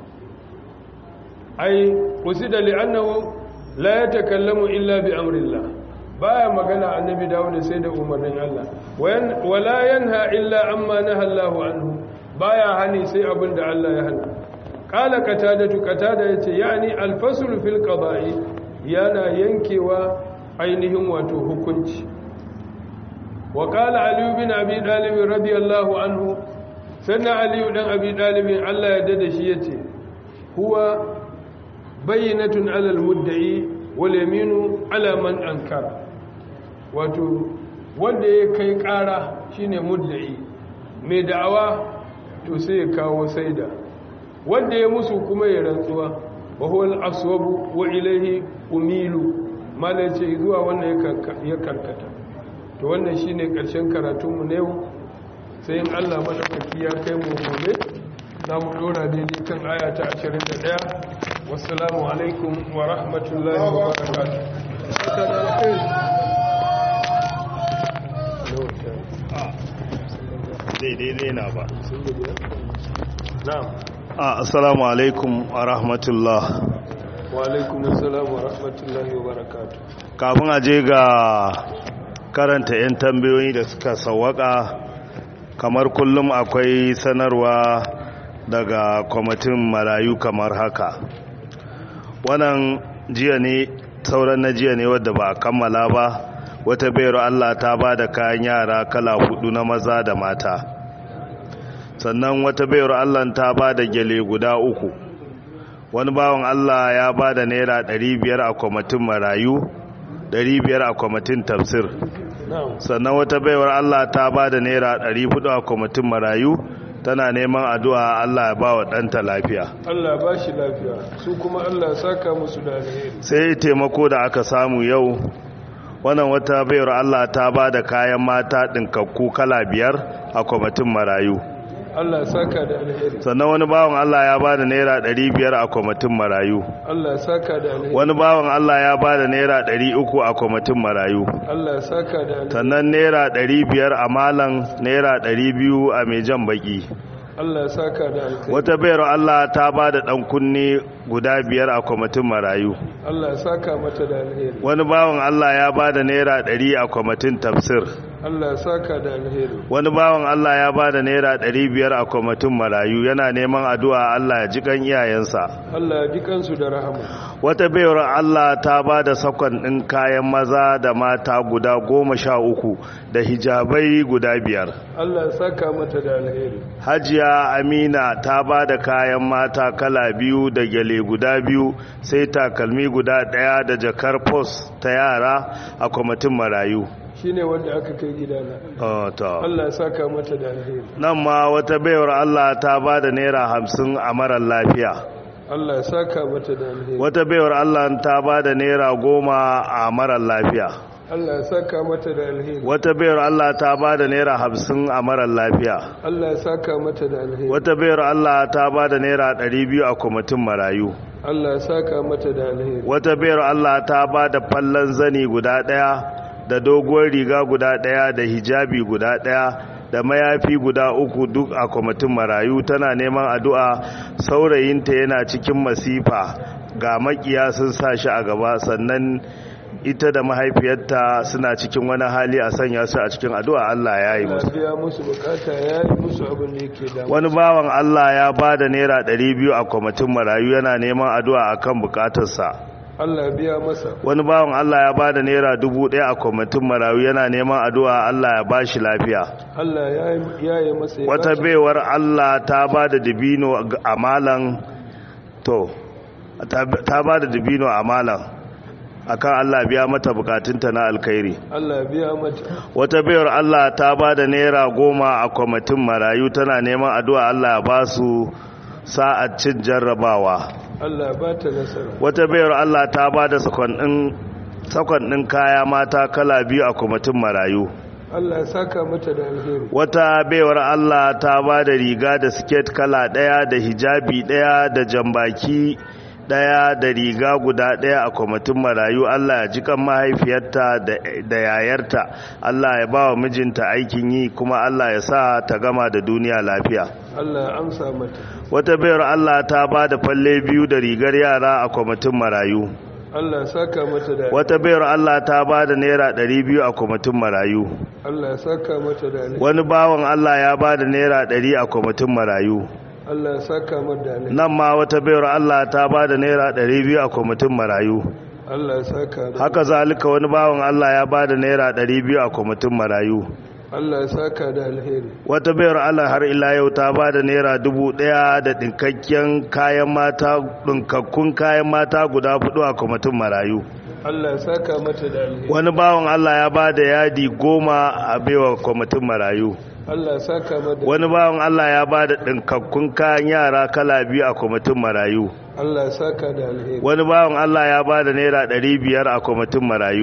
[SPEAKER 1] ai usida li'annahu la yatakallamu illa bi amrillah baya magana annabi dawud sai da umarnin Allah wala yanha illa amma naha Allahu anhu baya hani sai abin da Allah ya hana qala qatadatu qatada yace yani al-fasl fil qada'i yana yankewa ainihin wato hukunci وقال علي بن ابي طالب رضي الله عنه سنة علي بن ابي طالب الله يدد شي yace huwa bayyinatun ala almudda'i wal yaminu ala man ankara wato wanda ya kai kara shine mudda'i mai da'awa to sai ya kawo saida wanda ya musu kuma ya rantsuwa wa huwa al-aswabu wa ilayhi umilu malace zuwa wannan ya karkata to wannan shine karshen karatunmu na yau sai in Allah madaukaki ya kai mu gobe za mu dora daidai kan aya ta 21 wassalamu alaikum wa rahmatullahi wa barakatuh
[SPEAKER 3] daidai na ba
[SPEAKER 1] na'am
[SPEAKER 3] assalamu alaikum wa rahmatullah
[SPEAKER 1] wa alaikum assalam wa rahmatullahi wa barakatuh
[SPEAKER 3] kafin a je ga karanta 'yan tambayoyi da suka sawaka kamar kullum akwai sanarwa daga kwamitin marayu kamar haka wannan jiya ne sauran na jiya ne wadda ba a kammala ba wata bayar Allah ta ba da kayan yara kala hudu na maza da mata sannan wata bayar Allah ta ba da gyale guda uku wani bawan Allah ya ba da naira 500 a kwamitin marayu 500 a kwamitin tafsir sannan wata baiwar Allah ta ba da naira 400 a kwamitin marayu tana neman addu'a Allah ya ba wa ɗanta lafiya
[SPEAKER 1] Allah ba shi lafiya su kuma Allah saka musu da alheri
[SPEAKER 3] sai taimako da aka samu yau wannan wata baiwar Allah ta ba da kayan mata ɗinkakku kala biyar a kwamitin marayu
[SPEAKER 1] Allah saka da alheri
[SPEAKER 3] sannan wani bawan Allah ya ba da naira ɗari biyar a kwamitin marayu
[SPEAKER 1] Allah saka da alheri
[SPEAKER 3] wani bawan Allah ya ba da naira ɗari uku a kwamitin marayu
[SPEAKER 1] Allah saka da alheri
[SPEAKER 3] sannan naira ɗari biyar a malan naira ɗari biyu a mai jan baki
[SPEAKER 1] Allah saka da alheri
[SPEAKER 3] wata bayar Allah ta ba da ɗan kunne guda biyar a kwamitin marayu
[SPEAKER 1] Allah saka mata da alheri
[SPEAKER 3] wani bawan Allah ya ba da naira ɗari a kwamitin tafsir
[SPEAKER 1] Allah saka da alheri
[SPEAKER 3] wani bawan Allah ya ba da naira ɗari biyar a kwamitin marayu yana neman addu'a Allah ya ji kan iyayensa
[SPEAKER 1] Allah ya ji kansu da rahama
[SPEAKER 3] wata bayar Allah ta ba da sakon ɗin kayan maza da mata guda goma sha uku da hijabai guda biyar
[SPEAKER 1] Allah saka mata da alheri
[SPEAKER 3] hajiya amina ta ba da kayan mata kala biyu da gyale guda biyu sai takalmi guda ɗaya da jakar pos ta yara a kwamitin marayu
[SPEAKER 1] shine wanda aka kai gidana
[SPEAKER 3] Oh, to.
[SPEAKER 1] Allah saka mata da alheri
[SPEAKER 3] nan ma wata baiwar Allah ta ba da naira hamsin a marar lafiya
[SPEAKER 1] Allah saka mata da alheri
[SPEAKER 3] wata baiwar Allah ta ba da naira goma a marar lafiya
[SPEAKER 1] Allah saka mata da alheri
[SPEAKER 3] wata baiwar Allah ta ba da naira hamsin a marar lafiya
[SPEAKER 1] Allah saka mata da alheri
[SPEAKER 3] wata baiwar Allah ta ba da naira ɗari biyu a kwamitin marayu
[SPEAKER 1] Allah saka mata da alheri
[SPEAKER 3] wata baiwar Allah ta ba da fallon zani guda ɗaya da doguwar riga guda ɗaya da hijabi guda ɗaya da mayafi guda uku duk a kwamitin marayu tana neman addu'a saurayinta yana cikin masifa ga makiya sun sa shi a gaba sannan ita da mahaifiyarta suna cikin wani hali a sanya su a cikin addu'a Allah ya yi
[SPEAKER 1] Allah
[SPEAKER 3] musu
[SPEAKER 1] biya musu bukata ya yi musu abin da yake damu
[SPEAKER 3] wani bawan Allah ya ba da naira 200 a kwamitin marayu yana neman addu'a akan bukatarsa
[SPEAKER 1] Allah biya masa
[SPEAKER 3] wani bawan Allah ya ba da naira dubu ɗaya a kwamitin marayu yana neman addu'a Allah ya ba shi lafiya
[SPEAKER 1] Allah ya yi- ya yi masa ya
[SPEAKER 3] wata
[SPEAKER 1] bashi-
[SPEAKER 3] baiwar Allah ta ba da dibino a malan to ta ta ba da dibino a malan akan Allah biya mata bukatunta na alkhairi
[SPEAKER 1] Allah biya mata
[SPEAKER 3] wata baiwar Allah ta ba da naira goma a kwamitin marayu tana neman addu'a Allah ya ba su sa'ad cin jarrabawa
[SPEAKER 1] Allah ba ta nasara
[SPEAKER 3] wata bayar Allah ta ba da sakon ɗin kaya mata kala biyu a kwamitin marayu
[SPEAKER 1] Allah ya saka mata da alheri
[SPEAKER 3] wata baiwar Allah ta ba da riga da siket kala ɗaya da hijabi ɗaya da jambaki ɗaya da riga guda ɗaya a kwamitin marayu Allah ya jikan mahaifiyarta da- da yayarta Allah ya ba wa mijinta aikin yi kuma Allah ya sa ta gama da duniya lafiya
[SPEAKER 1] Allah ya amsa mata
[SPEAKER 3] wata bayar Allah ta ba da falle biyu da rigar yara a kwamitin marayu
[SPEAKER 1] Allah ya saka mata da
[SPEAKER 3] wata bayar Allah ta ba da naira ɗari biyu a kwamitin marayu
[SPEAKER 1] Allah ya saka mata da alheri
[SPEAKER 3] wani bawan Allah ya ba da naira ɗari a kwamitin marayu
[SPEAKER 1] Allah ya saka mata da alheri
[SPEAKER 3] nan ma wata bayar Allah ta ba da naira ɗari biyu a kwamitin marayu
[SPEAKER 1] Allah ya saka da
[SPEAKER 3] haka zalika wani bawan Allah ya ba da naira ɗari biyu a kwamitin marayu
[SPEAKER 1] Allah ya saka da alheri
[SPEAKER 3] wata bayar Allah har ila yau ta ba da naira dubu ɗaya da ɗinkakken kayan mata ɗinkakkun kayan mata guda hudu a kwamitin marayu
[SPEAKER 1] Allah ya saka mata da alheri
[SPEAKER 3] wani bawan Allah ya ba da yadi goma a baiwa kwamitin marayu
[SPEAKER 1] Allah ya saka mata
[SPEAKER 3] wani bawan Allah ya ba da ɗinkakkun kayan yara kala biyu a kwamitin marayu
[SPEAKER 1] Allah ya saka da alheri
[SPEAKER 3] wani bawan Allah ya ba da naira ɗari biyar a kwamitin marayu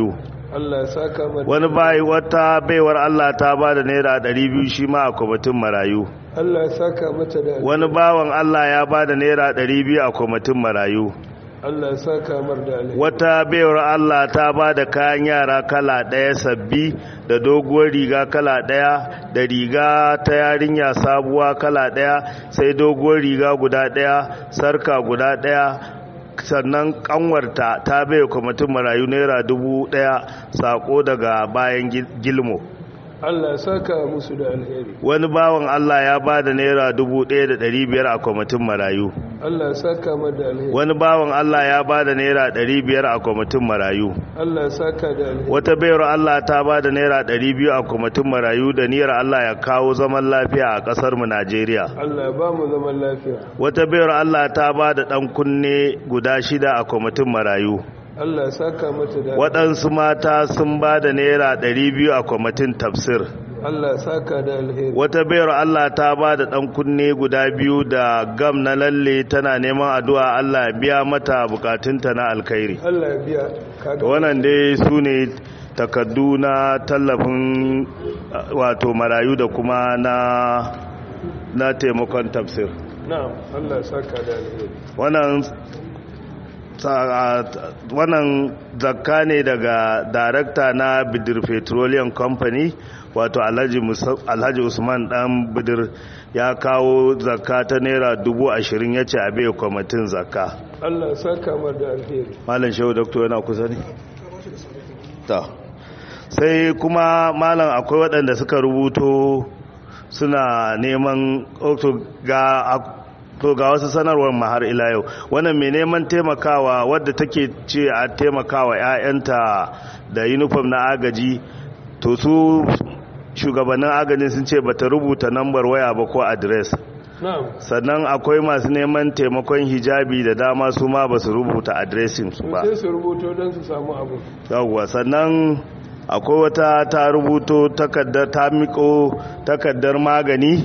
[SPEAKER 1] Allah ya saka mata
[SPEAKER 3] wani bayi wata baiwar Allah ta ba da naira 200 shi ma a kwamitin marayu
[SPEAKER 1] Allah ya saka mata da
[SPEAKER 3] wani bawan Allah ya ba da naira 200 a kwamitin marayu
[SPEAKER 1] Allah ya saka mar da alheri
[SPEAKER 3] wata baiwar Allah ta ba da kayan yara kala ɗaya sabbi da doguwar riga kala ɗaya da riga ta yarinya sabuwa kala ɗaya sai doguwar riga guda ɗaya sarka guda ɗaya sannan kanwarta ta bai kwamitin marayu naira dubu ɗaya sako daga bayan gil- gilmo
[SPEAKER 1] Allah ya saka musu da alheri
[SPEAKER 3] wani bawan Allah ya ba da naira dubu ɗaya da ɗari biyar a kwamitin marayu
[SPEAKER 1] Allah ya saka mar da alheri
[SPEAKER 3] wani bawan Allah ya ba da naira ɗari biyar a kwamitin marayu
[SPEAKER 1] Allah ya saka da alheri
[SPEAKER 3] wata bayar Allah ta ba da naira ɗari biyu a kwamitin marayu da niyyar Allah ya kawo zaman lafiya a ƙasar mu Najeriya
[SPEAKER 1] Allah ya ba mu zaman lafiya
[SPEAKER 3] wata bayar Allah ta ba da ɗan kunne guda shida a kwamitin marayu
[SPEAKER 1] Allah ya saka mata da
[SPEAKER 3] waɗansu mata sun ba da naira ɗari biyu a kwamitin tafsir
[SPEAKER 1] Allah ya saka da alheri
[SPEAKER 3] wata bayar Allah ta ba da ɗan kunne guda biyu da gam na lalle tana neman addu'a Allah ya biya mata bukatunta na alkhairi
[SPEAKER 1] Allah ya biya kaga
[SPEAKER 3] wannan dai su ne takardu na tallafin uh, wato marayu da kuma na na taimakon tafsir
[SPEAKER 1] na'am Allah ya saka da alheri
[SPEAKER 3] wannan sa- wannan zakka ne daga darakta na bidir petroleum company wato alhaji Musa- alhaji usman dan bidir ya kawo zakka ta naira dubu ashirin ya ce a bai kwamitin zakka
[SPEAKER 1] Allah ya saka mar da alheri
[SPEAKER 3] malam shehu doktor yana kusa ne ta sai kuma malam akwai waɗanda suka rubuto suna neman to ga to ga wasu sanarwar ma har ila yau wannan mai neman taimakawa wadda take ce a taimakawa 'ya'yanta da uniform na agaji to su shugabannin agajin sun ce bata rubuta nambar waya ba ko adres
[SPEAKER 1] na'am
[SPEAKER 3] sannan akwai masu neman taimakon hijabi da dama su ma ba su rubuta adresin su
[SPEAKER 1] sun
[SPEAKER 3] ba
[SPEAKER 1] sai su rubuto don su samu abu
[SPEAKER 3] yawwa sannan akwai wata ta rubuto takardar ta miko takardar magani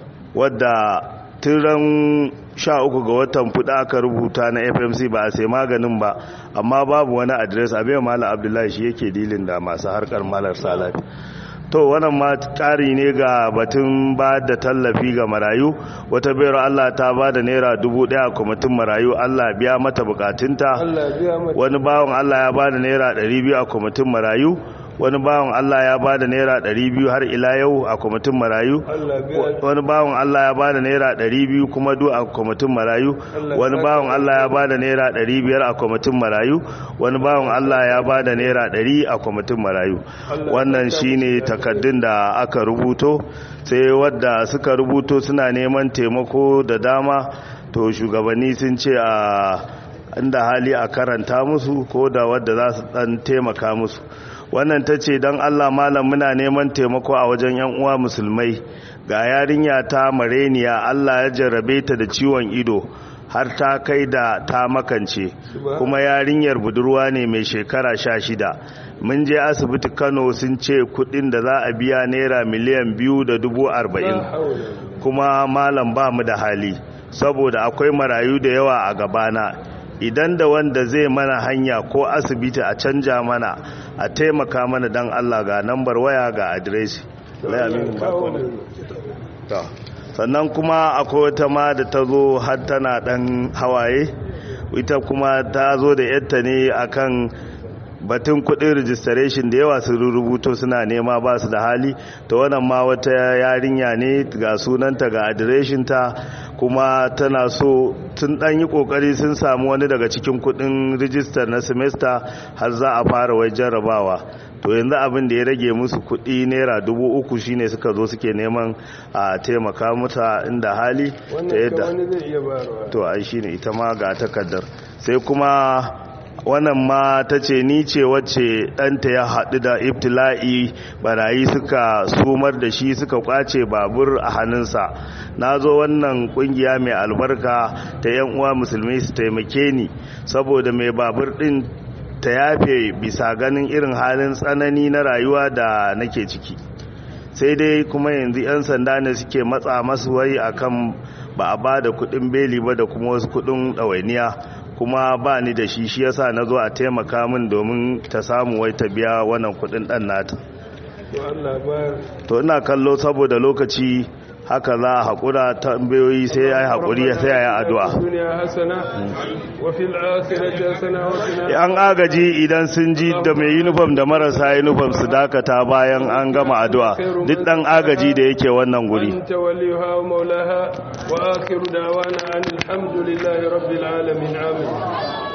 [SPEAKER 3] wadda tiran sha uku ga watan fuda aka rubuta na fmc ba a sai maganin ba amma babu wani adres abin malam abdullahi shi yake dilin da masu harkar malar salafi to wannan ma ƙari ne ga batun ba da tallafi ga marayu wata bayar allah ta ba da naira dubu ɗaya a kwamitin marayu allah biya mata bukatunta
[SPEAKER 1] Allah ya biya mata
[SPEAKER 3] wani bawan Allah ya bada naira 200 a kwamitin marayu wani bawan Allah ya bada naira 200 har ila yau a kwamitin marayu
[SPEAKER 1] Allah ya biya
[SPEAKER 3] wani bawan Allah ya bada naira 200 kuma du a kwamitin marayu
[SPEAKER 1] Allah
[SPEAKER 3] wani
[SPEAKER 1] ya
[SPEAKER 3] bawan
[SPEAKER 1] saka
[SPEAKER 3] Allah ya bada naira 500 a kwamitin marayu wani bawan Allah ya bada naira 100 a kwamitin marayu
[SPEAKER 1] Allah ya
[SPEAKER 3] wannan
[SPEAKER 1] saka
[SPEAKER 3] shine
[SPEAKER 1] musu da
[SPEAKER 3] takaddun da aka rubuto sai wadda suka rubuto suna neman taimako da dama to shugabanni sun ce a inda hali a karanta musu ko da wadda za su dan taimaka musu wannan ta ce don allah malam muna neman taimako a wajen yan uwa musulmai ga yarinya ta mareniya allah ya jarrabe ta da ciwon ido har ta kai da ta makance kuma yarinyar budurwa ne mai shekara sha shida mun je asibiti kano sun ce kudin da za a biya naira miliyan biyu da dubu arba'in
[SPEAKER 1] la haula
[SPEAKER 3] kuma malam ba mu da hali saboda akwai marayu da yawa a gabana idan da wanda zai mana hanya ko asibiti a canja mana a taimaka mana dan Allah ga nambar waya ga adresi Lai aminu ba ko ne? To, sannan kuma akwai wata ma da ta zo har tana dan hawaye ita kuma ta zo da yadda ne akan batun kudin registration da yawa sun rubuto suna nema ba su da hali ta wannan ma wata yarinya ne ga sunanta ga adireshinta kuma tana so tun dan yi kokari sun samu wani daga cikin kudin rijistar na semester har za a fara wai jarrabawa to yanzu abin da ya rage musu kudi naira dubu uku shine suka zo suke neman a taimaka mata inda hali ta
[SPEAKER 1] wannan ka
[SPEAKER 3] yadda
[SPEAKER 1] wani zai iya bayarwa
[SPEAKER 3] to ai shine ita ma ga takardar sai kuma wannan ma ta ce ni ce wacce ɗanta ya haɗu da ibtila'i barayi suka sumar da shi suka kwace babur a hannunsa na zo wannan ƙungiya mai albarka ta yan uwa musulmi su taimake ni saboda mai babur ɗin ta yafe bisa ganin irin halin tsanani na rayuwa da nake ciki sai dai kuma yanzu 'yan sanda ne suke matsa masu wai akan ba a ba da kudin beli ba da kuma wasu kudin ɗawainiya kuma ba ni da shi shi yasa na zo a taimaka min domin ta samu wai ta biya wannan kudin dan nata
[SPEAKER 1] to Allah bayar
[SPEAKER 3] to ina kallo saboda lokaci haka za a haƙura tambayoyi sai ya yi haƙuri sai ya yi addu'a
[SPEAKER 1] duniya hasana wa fil akhirati hasana wa qina
[SPEAKER 3] an agaji idan sun ji da mai uniform da marasa uniform su dakata bayan an gama addu'a duk dan agaji da yake wannan guri
[SPEAKER 1] أنت وليها ومولاها وآخر دعوانا أن الحمد لله رب العالمين آمين